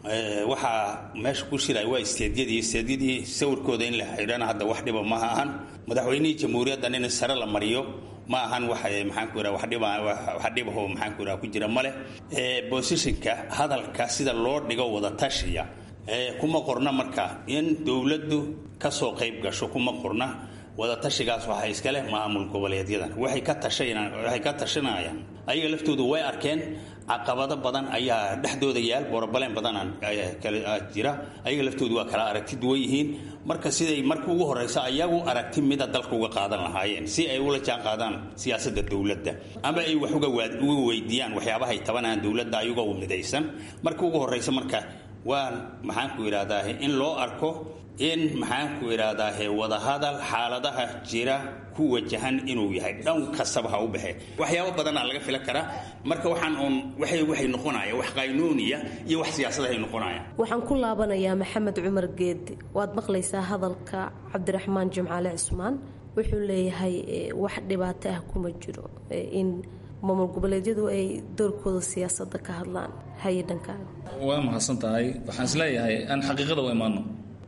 waxaa meesha ku shiray waa isteedyadii isteedyadii sawirkooda in la xidhana hadda wax dhiba ma ahan madaxweynihii jamhuuriyaddan in sare la mariyo ma ahan wax maxaanku yidhaha wax dhiba wax dhibaho maxaanku yidhaha ku jira male bosishinka hadalka sida loo dhigo wada tashiya kuma qorna marka in dowladdu kasoo qayb gasho kuma qorna wadatashigaas waxaa iska leh maamul goboleedyadan waxay ka tashanayaan waxay ka tashanayaan ayaga laftoodu way arkeen caqabado badan ayaa dhexdooda yaal borobaleen badan jira ayaga laftoodu waa kala aragti duwan yihiin marka siday marka ugu horeysa ayagu aragti mida dalka uga qaadan lahaayeen si ay ula jaan qaadaan siyaasadda dowladda ama ay wax uga weydiiyaan waxyaabahay tabanayaan dowladda ayagoo midaysan marka ugu horeysa marka waa maxaanku yidhahdaa in loo arko in maxaanku idhahdaahe wadahadal xaaladaha jira ku wajahan inuu yahay dhan kastaba ha u baxee waxyaabo badanaa laga filan karaa marka waxaan uun waxay waxay noqonaya wax qaynuuniya iyo wax siyaasadahay noqonaya waxaan ku laabanayaa maxamed cumar geedi waad maqlaysaa hadalka cabdiraxmaan jimcaale cismaan wuxuu leeyahay wax dhibaato ah kuma jiro in maamul goboleedyadu ay doorkooda siyaasadda ka hadlaan haye dhankaaga waa mahadsan tahay waxaan isleeyahay aan xaqiiqada u imaano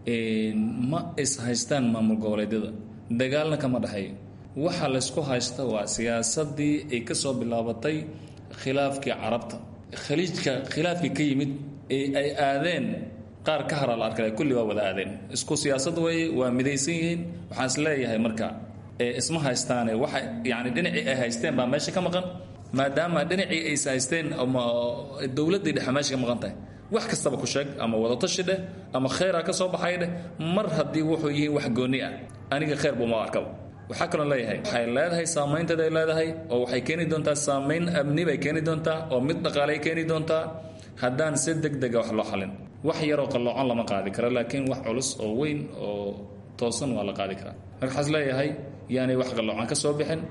ma is haystaan maamul goboleedyada dagaalna kama dhexeeyo waxa laysku haysta waa siyaasadii ay ka soo bilaabatay khilaafkii carabta khaliijka khilaafkii ka yimid ee ay aadeen qaar ka haraa la arkay kulli waa wada aadeen isku siyaasad weeye waa midaysan yihiin waxaan is leeyahay marka isma haystaane waxa yani dhinacii ay haysteen baa meesha ka maqan maadaama dhinacii ays haysteen ama dowladdii dhexe meesha ka maqan tahay wax kastaba ku sheeg ama wadatashi dheh ama kheyraa ka soo baxay dheh mar haddii wuxuu yihiin wax gooni ah aniga kheyr buuma arkaba waxaa kaloo leeyahay waxay leedahay saamaynteeda ay leedahay oo waxay keeni doontaa saamayn amni bay keeni doontaa oo mid dhaqaalay keeni doontaa haddaan si deg dega wax loo xalin wax yaroo qalloocan lama qaadi karo laakiin wax culus oo weyn oo toosan waa la qaadi karaa marka waxaas leeyahay yaanay wax qalloocan ka soo bixin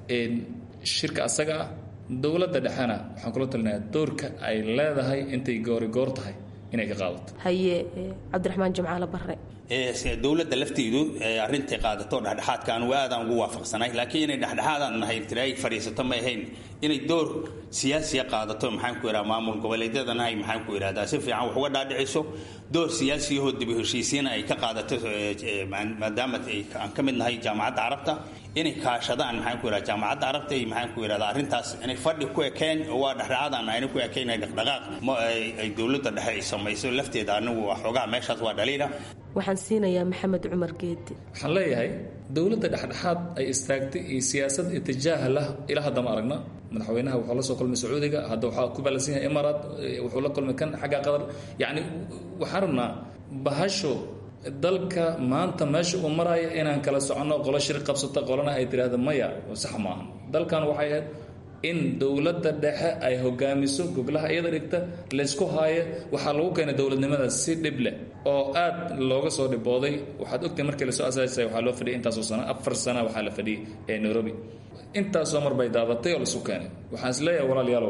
shirka asaga ah dowladda dhexena waxaan kula talinayaa doorka ay leedahay intay goori goor tahay inay ka qaadato haye cabdiraxmaan jimcaale barre dowladda lafteedu arintay qaadato dhexdhexaadka anugu aadaan ugu waafaqsanay laakiin inay dhexdhexaadaan nahay tiray fadhiisato ma ahayn inay door siyaasiya qaadato maxaan ku idhaha maamul goboleedyadana ay maxaan ku idhahdaa si fiican wax uga dhaadhiciso door siyaasiyahoo dib u heshiisiina ay ka qaadato maadaama aan ka mid nahay jaamacadda carabta inay kaashadaan maxaan ku idhaha jaamacadda carabta iyo maxaan ku idhahdaa arrintaas inay fadhi ku ekeen oo waa dhexdhexaadaan ayna ku ekeen ay dhaqdhaqaaq ma ay dowladda dhexe ay samayso lafteeda anigu xoogaha meeshaas waa dhaliila waxaan siinayaa maxamed cumar geedi waxaan leeyahay dowladda dhexdhexaad ay istaagtay iyo siyaasad itijaaha lah ilaa hadda ma aragna madaxweynaha wuxuu la soo kulmay sacuudiga hadda waxaa ku balansan yahay imaaraat wuxuu la kulmay kan xagga qatar yacni waxaan rabnaa bahasho dalka maanta meesha uu maraayo inaan kala soconno qolo shir qabsata qolana ay tiraahdo maya sax maaha dalkan waxay ahayd in dowladda dhexe ay hogaamiso goglaha iyada dhigta laysku haayo waxaa lagu keenay dowladnimada si dhib leh oo aad looga soo dhibooday waxaad ogtahay markii lasoo asaasay waxaa loo fadhiyay intaasoo sano afar sana waxaa la fadhiyay ee nairobi intaasoo mar bay daadatay oo laisu keenay waxaan is leeyahay walaalayaalow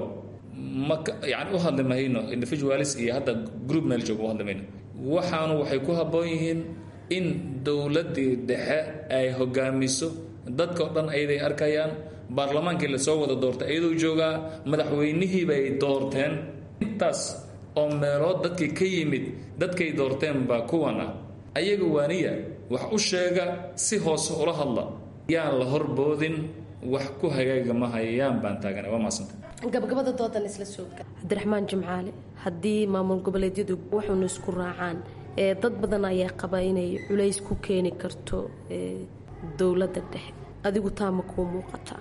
ma yani u hadli mahayno individualis iyo hadda group meel jooga u hadli mayno waxaanu waxay ku habboon yihiin in dowladdii dhexe ay hogaamiso dadka o dhan ayaday arkayaan baarlamaankii lasoo wada doortay iyadoo joogaa madaxweynihii bay doorteen intaas oo meelood dadkii ka yimid dadkay doorteen baa kuwan ah ayaga waaniya wax u sheega si hoose ula hadla yaan la horboodin wax ku hagaaga mahayaan baan taagana waa maasanta gabagabada doodan isla sooga cabdiraxmaan jimcaale haddii maamul goboleedyadu waxuuna isku raacaan ee dad badan ayaa qaba inay culays ku keeni karto dowladda dhexe adigu taama kuu muuqataa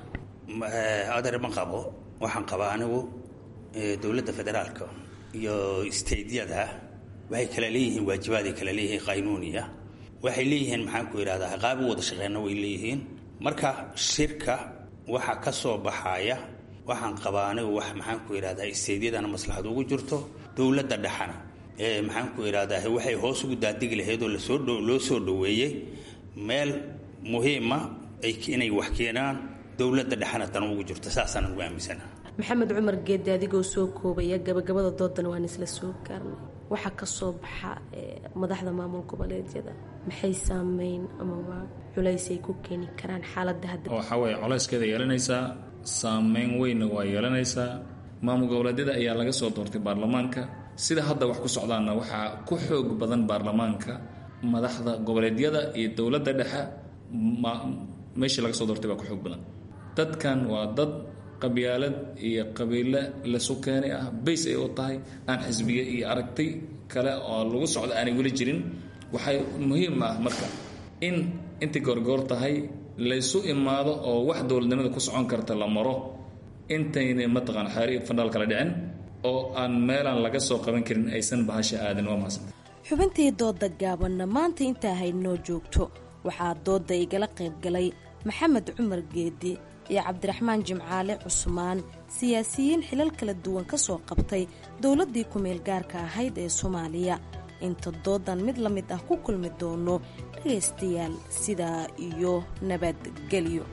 adeer ma qabo waxaan qabaa anigu dowladda federaalka iyo steydyada waxay kala leeyihiin waajibaad ay kala leeyihiin qaynuuniya waxay leeyihiin maxaan ku idhahdaa qaab u wada shaqeyna way leeyihiin marka shirka waxa ka soo baxaya waxaan qabaa anigu wax maxaan ku idhahdaa isteydyadana maslaxad ugu jirto dowladda dhexana ee maxaan ku idhahdaa waxay hoos ugu daadigi lahayd oo lasoo loo soo dhoweeyey meel muhiima inay wax keenaan dowladda dhexana tan ugu jirto saasaan ugu aaminsana maxamed cumar geedi adigoo soo koobaya gabagabada doodan waan isla soo gaarnay waxaa ka soo baxa madaxda maamul goboleedyada maxay saameyn amaba culays ay ku keeni karaan xaaladda hadda waxaa weeye colayskeeda yeelanaysaa saameyn weynna waa yeelanaysaa maamul goboleedyada ayaa laga soo doortay baarlamaanka sida hadda wax ku socdaanna waxaa ku xoog badan baarlamaanka madaxda goboleedyada iyo dowladda dhexe meeshii laga soo doortay baa ku xoog badan dadkan waa dad qabyaalad iyo qabiile lasu keenay ah bays ay u tahay aan xisbiye iyo aragti kale oo lagu socdo aanay weli jirin waxay muhiim ah marka in intay goorgoor tahay laysu imaado oo wax dowladnimada ku socon karta la maro intayna mataqaan xeeri fandhaal kala dhicin oo aan meelaan laga soo qaban karin aysan bahasha aadan waa mahadsan xubintii dooda gaabanna maanta intaa haynoo joogto waxaa dooda igala qaybgalay maxamed cumar geedi iyo cabdiraxmaan jimcaale cusmaan siyaasiyiin xilal kala duwan ka soo qabtay dowladdii ku-meel gaarka ahayd ee soomaaliya inta doodan mid la mid ah ku kulmi doono dhagaystayaal sidaa iyo nabadgelyo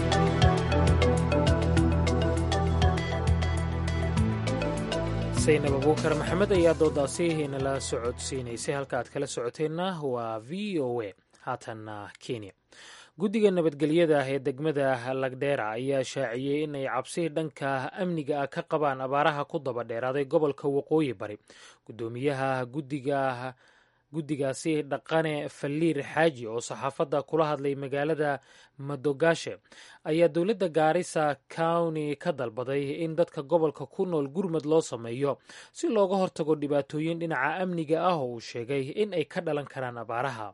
saynab abuukar maxamed ayaa doodaasi nala socodsiinaysay halka aad kala socoteenna waa v o a haatanna kenya guddiga nabadgelyada ah ee degmada lagdheera ayaa shaaciyey inay cabsi dhanka amniga ah ka qabaan abaaraha ku daba dheeraaday gobolka waqooyi bari guddoomiyaha guddiga guddigaasi dhaqane faliir xaaji oo saxaafadda kula hadlay magaalada madogashe ayaa dowladda gaarisa county ka dalbaday in dadka gobolka ku nool gurmad loo sameeyo si looga hortago dhibaatooyin dhinaca amniga ah oo uu sheegay in ay ka dhalan karaan abaaraha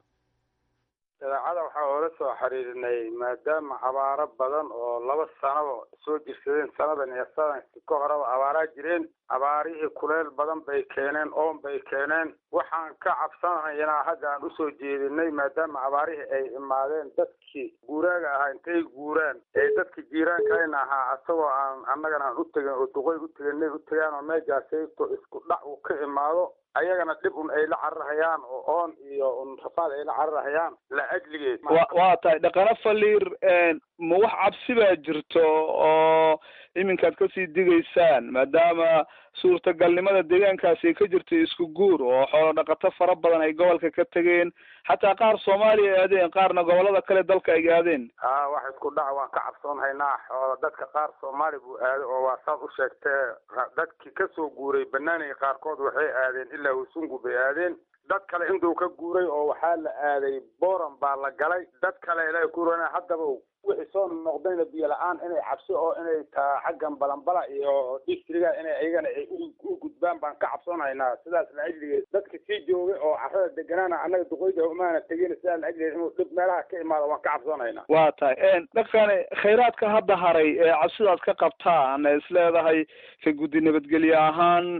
dabeecada waxaa oola soo xiriirinay maadaama abaaro badan oo laba sanaba soo jirsadeen sanadan iyo sanadkii ka horeba abaaraa jireen abaarihii kuleel badan bay keeneen oon bay keeneen waxaan ka cabsanaynaa hadda aan usoo jeedinay maadaama abaarihii ay imaadeen dadkii guuraaga ahaa intay guuraan ee dadkii jiiraankayna ahaa asagoo aan annagana aan u tegin oo duqoy u teganay u tegaan oo meejaasayto isku dhac uu ka imaado ayagana dhib un ay la cararahayaan oo oon iyo un rafaad ay la cararahayaan la ajligeed waa tahay dhaqano faliir ma wax cabsi baa jirto oo iminkaad kasii digaysaan maadaama suurtagalnimada deegaankaasi ay ka jirto isku guur oo xoolo dhaqato fara badan ay gobolka ka tegeen xataa qaar soomaaliya ay aadeen qaarna gobolada kale dalka ay aadeen ha wax isku dhac waan ka cabsoonhaynaa oo dadka qaar soomaali buu aaday oo waa saad u sheegtee dadkii kasoo guuray banaaniga qaarkood waxay aadeen ilaa wasungu bay aadeen dad kale intuu ka guuray oo waxaa la aaday boran baa la galay dad kale ilaa kuurana haddaba wixii soo noqdayna biyo la-aan inay cabsi oo inay taa xaggan balanbala iyo distriga inay ayagana ay u gudbaan baan ka cabsoonaynaa sidaas la ajligeed dadka sii joogay oo carrada deganaana annaga duqoyda umaana tegin sidaas la ajligeed inuu dhib meelaha ka imaado waan ka cabsoonaynaa waa tahay dhaqane khayraadka hadda haray ee cabsidaad ka qabtaan is leedahay ka guddi nabadgelye ahaan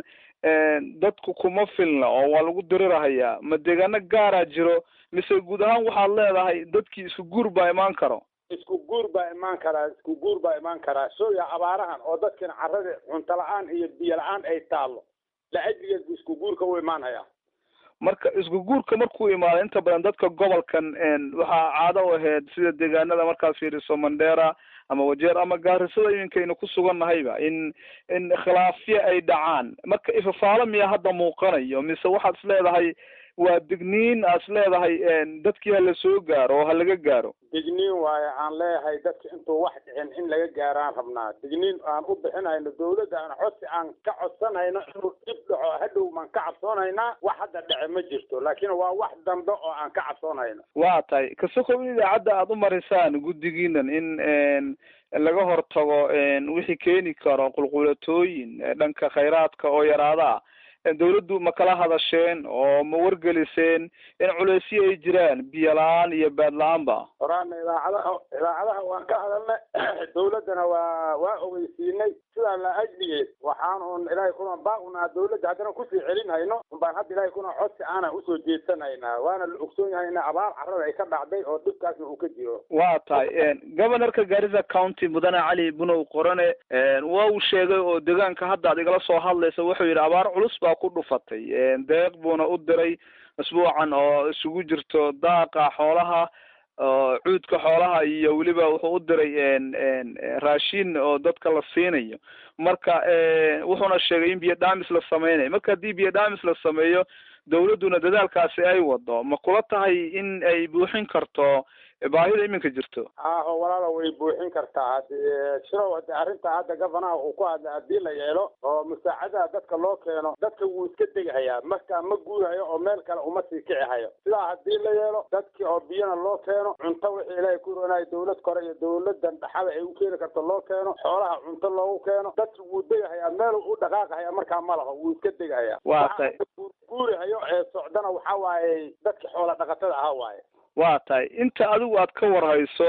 dadku kuma filna oo waa lagu dirirahayaa ma deegaano gaaraa jiro mise guud ahaan waxaad leedahay dadkii isku guur baa imaan karo isku guur baa imaan karaa isku guur baa imaan karaa sooya abaarahan oo dadkina carrada cunto la-aan iyo biyo la-aan ay taallo la ajligeed buu isku guurka u imaanhayaa marka isku guurka markuu imaado inta badan dadka gobolkan waxaa caado u ahayd sida deegaanada markaad fiiriso mandera ama wajeer ama gaarisada iminkaynu ku sugannahayba in in khilaafyo ay dhacaan marka ifafaalo miya hadda muuqanayo mise waxaad is leedahay waa digniin aad is leedahay dadkii ha la soo gaaro oo ha laga gaaro digniin waaye aan leeyahay dadka intuu wax dhicin in laga gaaraan rabnaa digniin aan u bixinayno dawladda aan codsi aan ka codsanayno inuu dhib dhaco hadhow maan ka cabsoonaynaa wax hadda dhace ma jirto laakiin waa wax dambe oo aan ka cabsoonayno waa tahay kasokow in idaacadda aada u marisaan guddigiinan in laga hortago wixii keeni karo qulqulatooyin dhanka khayraadka oo yaraada ah dawladdu ma kala hadasheen oo ma wargeliseen in culeysyo ay jiraan biyo la-aan iyo baad la-aanba horaana idaacadaha idaacadaha waan ka hadalnay dawladdana waa waa ogeysiinay sidaa la ajligeed waxaan un ilaahay kuna baaqunaa dawladda haddana kusii celinhayno unbaan hadda ilaahay kuna codsi aanan usoo jeedsanhaynaa waana la ogsoon yahay ina abaar carrada ay ka dhacday oo dhibkaasna uu ka jiro waa tahay governorka garissa county mudane cali bunow qorane waa uu sheegay oo deegaanka hadda ad igala soo hadlaysa wuxuu yidhi abaar culus baa ku dhufatay deeq buuna u diray asbuucan oo isugu jirto daaqa xoolaha oo cuudka xoolaha iyo weliba wuxuu u diray raashin oo dadka la siinayo marka wuxuuna sheegay in biyo dhaamis la sameynayo marka haddii biyo dhaamis la sameeyo dawladduna dadaalkaasi ay wado ma kula tahay in ay buuxin karto baahida iminka jirto aho walaala way buuxin kartaa hadi shirow hadi arrinta hadda gofanaha uu ku hadlay haddii la yeelo oo musaacadaha dadka loo keeno dadka wuu iska degahayaa marka ma guurayo oo meel kale uma sii kici hayo sidaa haddii la yeelo dadkii oo biyana loo keeno cunto wixii ilaahay ku ronayo dawlad kore iyo dawladan dhaxada ay u keeni karto loo keeno xoolaha cunto loogu keeno dadki wuu degahayaa meel u dhaqaaqahaya markaa ma laho wuu iska degahayaa waa tahay guurahayo ee socdana waxa waaye dadki xoola dhaqatada ahaa waaye waa tahay inta adigu aad ka warhayso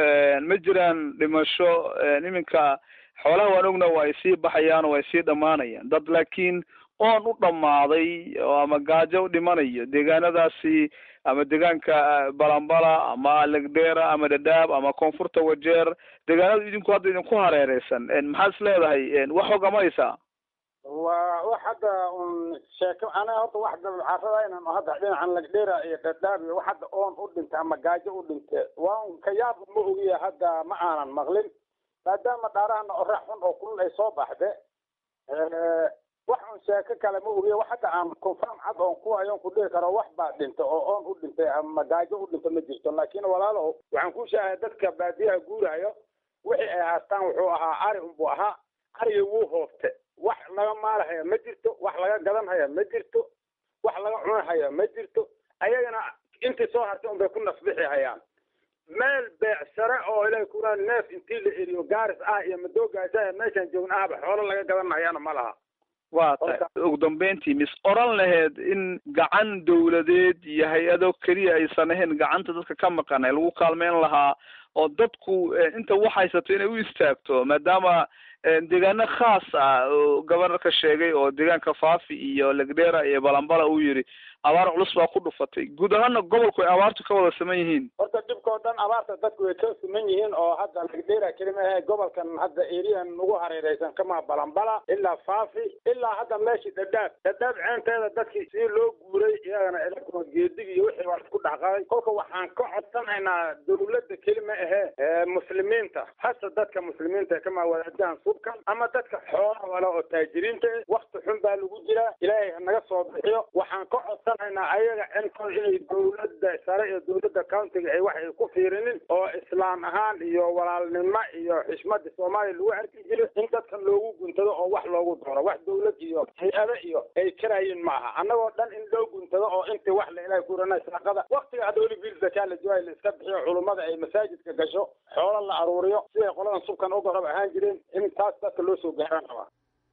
ma jiraan dhimasho iminka xoolaha waan ogna waa ay sii baxayaan oo ay sii dhammaanayaan dad laakiin oon u dhammaaday oo ama gaajo u dhimanayo deegaanadaasi ama deegaanka balambala ama legdera ama dhadhaab ama koonfurta wajeer deegaanada idinku hadda idinku hareereysan maxaad is leedahay wax hogamaysaa waa wax hadda un sheeko aniga horta wax dabcarada inaan hadda dhinacan lagdheera iyo dhadhaab iyo wax hadda oon u dhintay ama gaajo u dhintay waan ka yaab ma ogiya hadda ma aanan maqlin maadaama dhaarahana orax xun oo kulul ay soo baxde wax un sheeko kale ma ogiya wax hadda aan confirm cad oon ku hayoon ku dhihi karo wax baa dhintay oo oon u dhintay ama gaajo u dhintay ma jirto laakiin walaalow waxaan ku sheegaya dadka baadiyaha guurayo wixii ay haastaan wuxuu ahaa ari unbuu ahaa ariga wuu hoofte wax laga maalahaya ma jirto wax laga gadanhaya ma jirto wax laga cunahaya ma jirto ayagana intii soo hartay unbay ku nasbixi hayaan meel beecsare oo ilahay kuraa neef intii la eriyo gaaris ah iyo madoogaasa meeshaan joogna ahba xoolo laga gadanahayana ma laha waa tahay ugu dambeyntii mis oran laheyd in gacan dawladeed iyo hay-ado keliya aysan ahayn gacanta dadka ka maqan ee lagu kaalmeyn lahaa oo dadku inta wax haysato inay u istaagto maadaama deegaano khaas ah oo gobanarka sheegay oo deegaanka faafi iyo legdera iyo balambala uu yidhi abaar culus baa ku dhufatay guud ahaana gobolku ay abaartu ka wada saman yihiin horta dhibkao dhan abaarta dadku way ka siman yihiin oo hadda lagdheera kelima ahe gobolkan hadda eriyan ugu hareereysan kama balambala ilaa faafi ilaa hadda meeshii dhadhaab dhadhaab ceenteeda dadkii si loo guuray iyagana ilakuma geedig iyo wixii waa isku dhexqaday kolka waxaan ka codsanaynaa dawladda kelima ahe muslimiinta hasa dadka muslimiinta kama wadaadahan subkan ama dadka xoolaha wala oo taajiriinta eh wakti xun baa lagu jiraa ilaahay naga soo bixiyo waxaan ka codsan ayaga cinkooda inay dawladda sare iyo dawladda countiga ay wax ay ku fiirinin oo islaam ahaan iyo walaalnimo iyo xishmada soomaaliya lagu arki jiro in dadkan loogu guntado oo wax loogu doono wax dawlad iyo hay-ado iyo ay karayin ma aha annagoo dhan in loo guntado oo intii wax la ilahay kurana saaqada waktiga hadda weli biil zakaa la joogayo la iska bixiyo culummada ay masaajidka gasho xoolo la aruuriyo siday qoladan subkan uga rab ahaan jireen in taas dadka loo soo gaaraan rabaa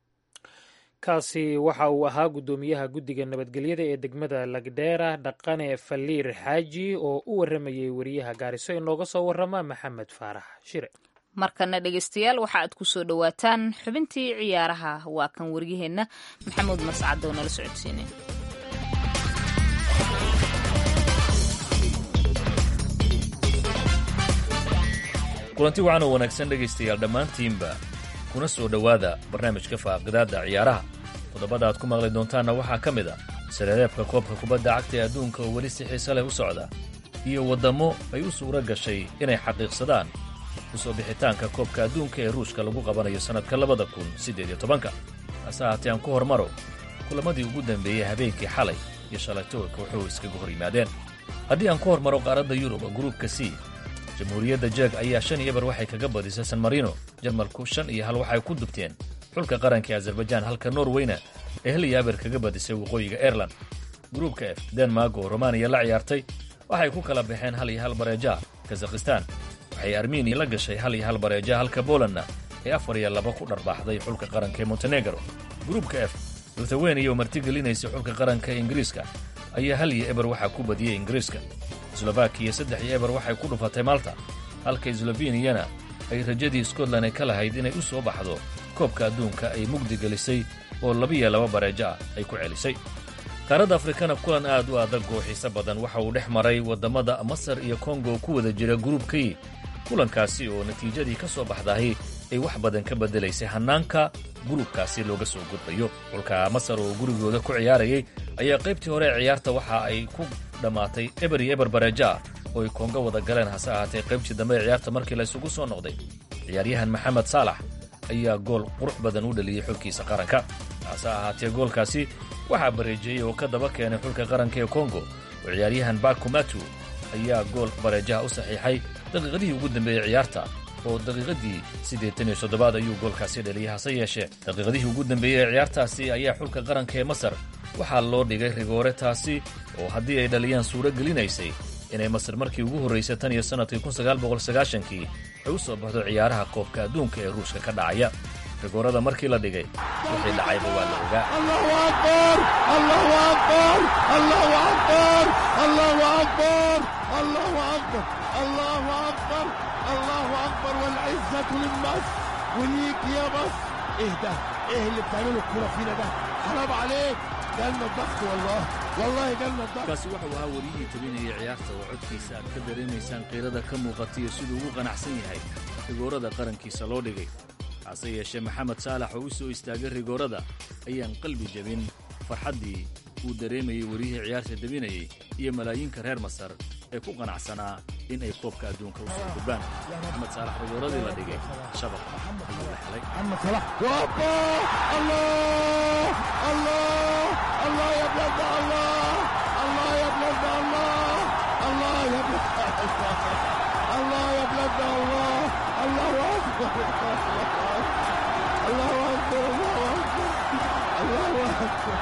kaasi waxa uu ahaa guddoomiyaha guddiga nabadgelyada ee degmada lagdheera dhaqane faliir xaaji oo u waramayay wariyaha gaariso inooga soo warama maxamed faarax shire markana dhegeystayaal waxa aad ku soo dhowaataan xubintii ciyaaraha waa kan waryaheenna maxamuud mascad oo nala socodsiinay kulanti wacan oo wanaagsan dhegaystayaal dhammaantiinba kuna soo dhowaada barnaamijka faaqidaadda ciyaaraha toddobada aad ku maqli doontaanna waxaa ka mid a sareereebka koobka kubadda cagta ee adduunka oo weli si xiise leh u socda iyo waddammo ay u suuro gashay inay xaqiiqsadaan u soo bixitaanka koobka adduunka ee ruushka lagu qabanayo sannadka labada kun siddeed iyo tobanka hase ahaatee aan ku hormaro kulammadii ugu dambeeyey habeenkii xalay iyo shalaytoolka wuxuu iskaga hor yimaadeen haddii aan ku hormaro qaaradda yurub gruubka c jamhuuriyadda jeeg ayaa shan iyo bar waxay kaga badisay san marino jarmalku shan iyo hal waxay ku dubteen xulka qaranka ee azerbaijaan halka norweyna ee hal iyo aber kaga badisay waqooyiga airelan gruubka f denmark oo romaniya la ciyaartay waxay ku kala baxeen hal iyo hal bareeja kazakhistan waxay armeniya la gashay hal iyo hal bareeja halka bolandna ee afar iyo laba ku dharbaaxday xulka qaranka ee montenegro gruubka f luthaweniya oo martigelinaysa xulka qaranka ee ingiriiska ayaa hal iyo eber waxaa ku badiyey ingiriiska slovakiya saddex iyo eber waxay ku dhufatay malta halka sloveniyana ay rajadii scotland ay ka lahayd inay u soo baxdo koobka adduunka ay mugdi gelisay oo labiyo laba bareejo ah ay ku celisay qaaradda afrikana kulan aad u adag oo xiise badan waxa uu dhex maray waddamada masar iyo kongo ku wada jira gruubkii kulankaasi oo natiijadii ka soo baxdahay ay wax badan ka beddelaysay hannaanka gruubkaasi looga soo gudbayo xulka masar oo gurigooda ku ciyaarayay ayaa qaybtii hore ee ciyaarta waxa ay ku dhammaatay eber iyo eber bareeja oo ay kongo wada galeen hase ahaatee qaybtii dambe ee ciyaarta markii la isugu soo noqday ciyaaryahan maxamed saalax ayaa gool qurux badan u dhaliyey xulkiisa qaranka hase ahaatee goolkaasi waxaa bareejeeyey oo ka daba keenay xulka qaranka ee kongo oo ciyaaryahan bakumatu ayaa gool bareejaha u saxiixay daqiiqadihii ugu dambeeyey ciyaarta oo daqiiqadii siddeetan iyo soddobaad ayuu goolkaasi dhaliyey hase yeeshee daqiiqadihii ugu dambeeyey ee ciyaartaasi ayaa xulka qaranka ee masar waxaa loo dhigay rigoore taasi oo haddii ay dhaliyaan suuro gelinaysay inay masar markii ugu horraysay tan iyo sannadkii kun sagaal boqol sagaashankii ay u soo baxdo ciyaaraha koobka adduunka ee ruushka ka dhacaya rigoorada markii la dhigay wixii dhacayba waa la ogaa الله اكبر والعزه للمصر وليك يا مصر ايه ده ايه اللي بتعمله الكوره فينا ده حرام عليك جالنا الضغط والله والله جالنا الضغط kaasi wuxuu ahaa wariyihii tabinayay ciyaarta oo codkiisa aad ka dareemaysaan qiirada ka muuqataiyo siduu ugu qanacsan yahay rigoorada qarankiisa loo dhigay hase yeeshee maxamed saalax oo u soo istaagay rigoorada ayaan qalbi jebin farxaddii uu dareemayey weriyihii ciyaarta debinayey iyo malaayiinka reer masar ee ku qanacsanaa in ay koobka adduunka u soo gudbaan maxamed saalax rigooradii la dhigay shabaq ayuu la helay الله يا بلاد الله الله يا بلاد الله الله يا بلاد الله يا بلاد الله الله اكبر الله اكبر الله اكبر الله اكبر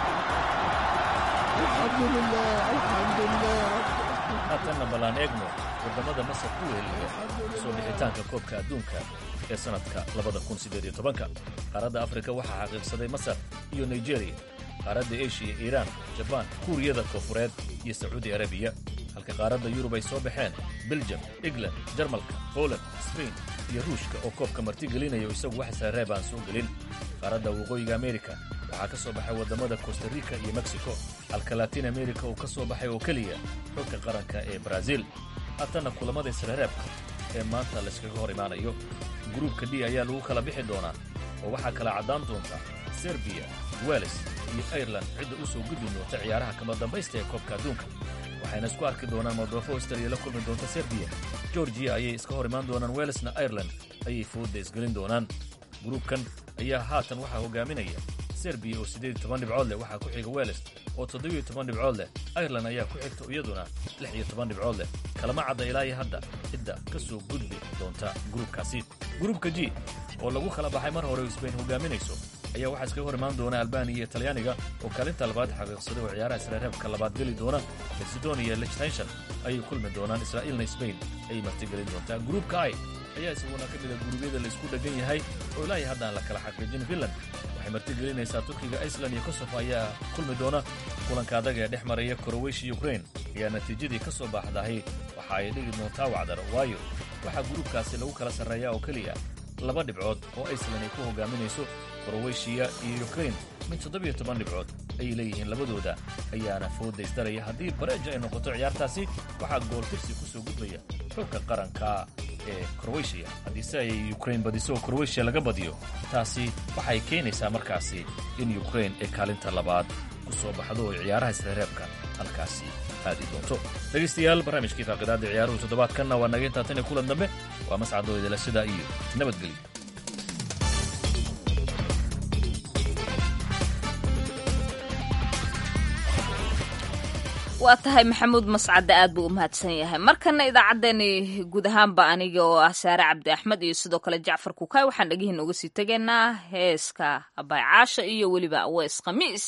الحمد لله الحمد لله haatanna ballaan eegno waddamada masar ku wehelaya soo bixitaanka koobka adduunka ee sannadka labada kun siddeed iyo tobanka qaaradda afrika waxaa xaqiiqsaday masar iyo nigeriya qaaradda eshiya iiraan jabaan kuuriyada koonfureed iyo sacuudi arabiya halka qaaradda yurub ay soo baxeen beljam england jarmalka poland sbain iyo ruushka oo koobka martigelinaya isagu wax saareeb aan soo gelin qaaradda waqooyiga amerika waxaa ka soo baxay waddamada kostarika iyo mexico halka latin amerika uu ka soo baxay oo keliya xogka qaranka ee baraaziil haatanna kulamada israreebka ee maanta layskaga hor imaanayo gruubka d ayaa lagu kala bixi doonaa oo waxaa kala caddaan doonta serbiya wales iyo airelan cidda u soo gudbi doonta ciyaaraha kama dambaysta ee koobka adduunka waxayna isku arki doonaan moldofo australia la kulmi doonta serbiya georgiya ayay iska hor imaan doonaan welesna airelan ayay foodda isgelin doonaan gruubkan ayaa haatan waxaa hogaaminaya serbiya oo siddeed iyo toban dhibcood leh waxaa ku xiga weles oo toddobiyo toban dhibcood leh airelan ayaa ku xigta iyaduna lix iyo toban dhibcood leh kalama cadda ilaa iyo hadda cidda ka soo gudbi doonta gruubkaasi gruubka g oo lagu kala baxay mar hore oo sbain hogaaminayso ayaa waxaa iskaga hor imaan doona albaniya iyo talyaaniga oo kaalinta labaad xaqiiqsaday oo ciyaaraha israreebka labaad geli doona macedonia iyo lichtenshon ayay kulmi doonaan israa'iilna sbain ayay martigelin doontaa gruubka i ayaa isaguna ka mida guruubyada laysku dheggan yahay oo ilaa iyo hadda aan la kala xaqiijin finland waxay martigelinaysaa turkiga iceland iyo kosovo ayaa kulmi doona kulanka adag ee dhex maraya koroweshiya ukrain ayaa natiijadii ka soo baaxdahay waxa ay dhigi doontaa wacdar waayo waxaa gruubkaasi lagu kala sarreeyaa oo keliya laba dhibcood oo iceland ay ku hogaaminayso koroweshiya iyo ukrain mid toddobiyo toban dhibcood ayay leeyihiin labadooda ayaana fooda isdaraya haddii bareeja ay noqoto ciyaartaasi waxaa gooltirsi ku soo gudbaya xogka qaranka ee kroweshiya haddiise ay ukrain badiso oo kroweshiya laga badiyo taasi waxay keenaysaa markaasi in ukrain ay kaalinta labaad ku soo baxdo oo ciyaaraha isreereebka halkaasi aadi doonto dhegaystayaal barnaamijkii faaqidaadda ciyaaruhu toddobaadkanna waa naga intaa tan iyo kulan dambe waa mascadoo idila sidaa iyo nabadgelyo waa tahay maxamuud mascadde aad buu u mahadsan yahay markana idaacaddeenni guud ahaanba aniga oo ah saare cabdi axmed iyo sidoo kale jacfar kukaay waxaan dhegihiin uga sii tegaynaa heeska abaycaasha iyo weliba awees khamiis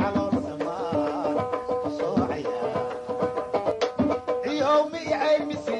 يومي عيب مسير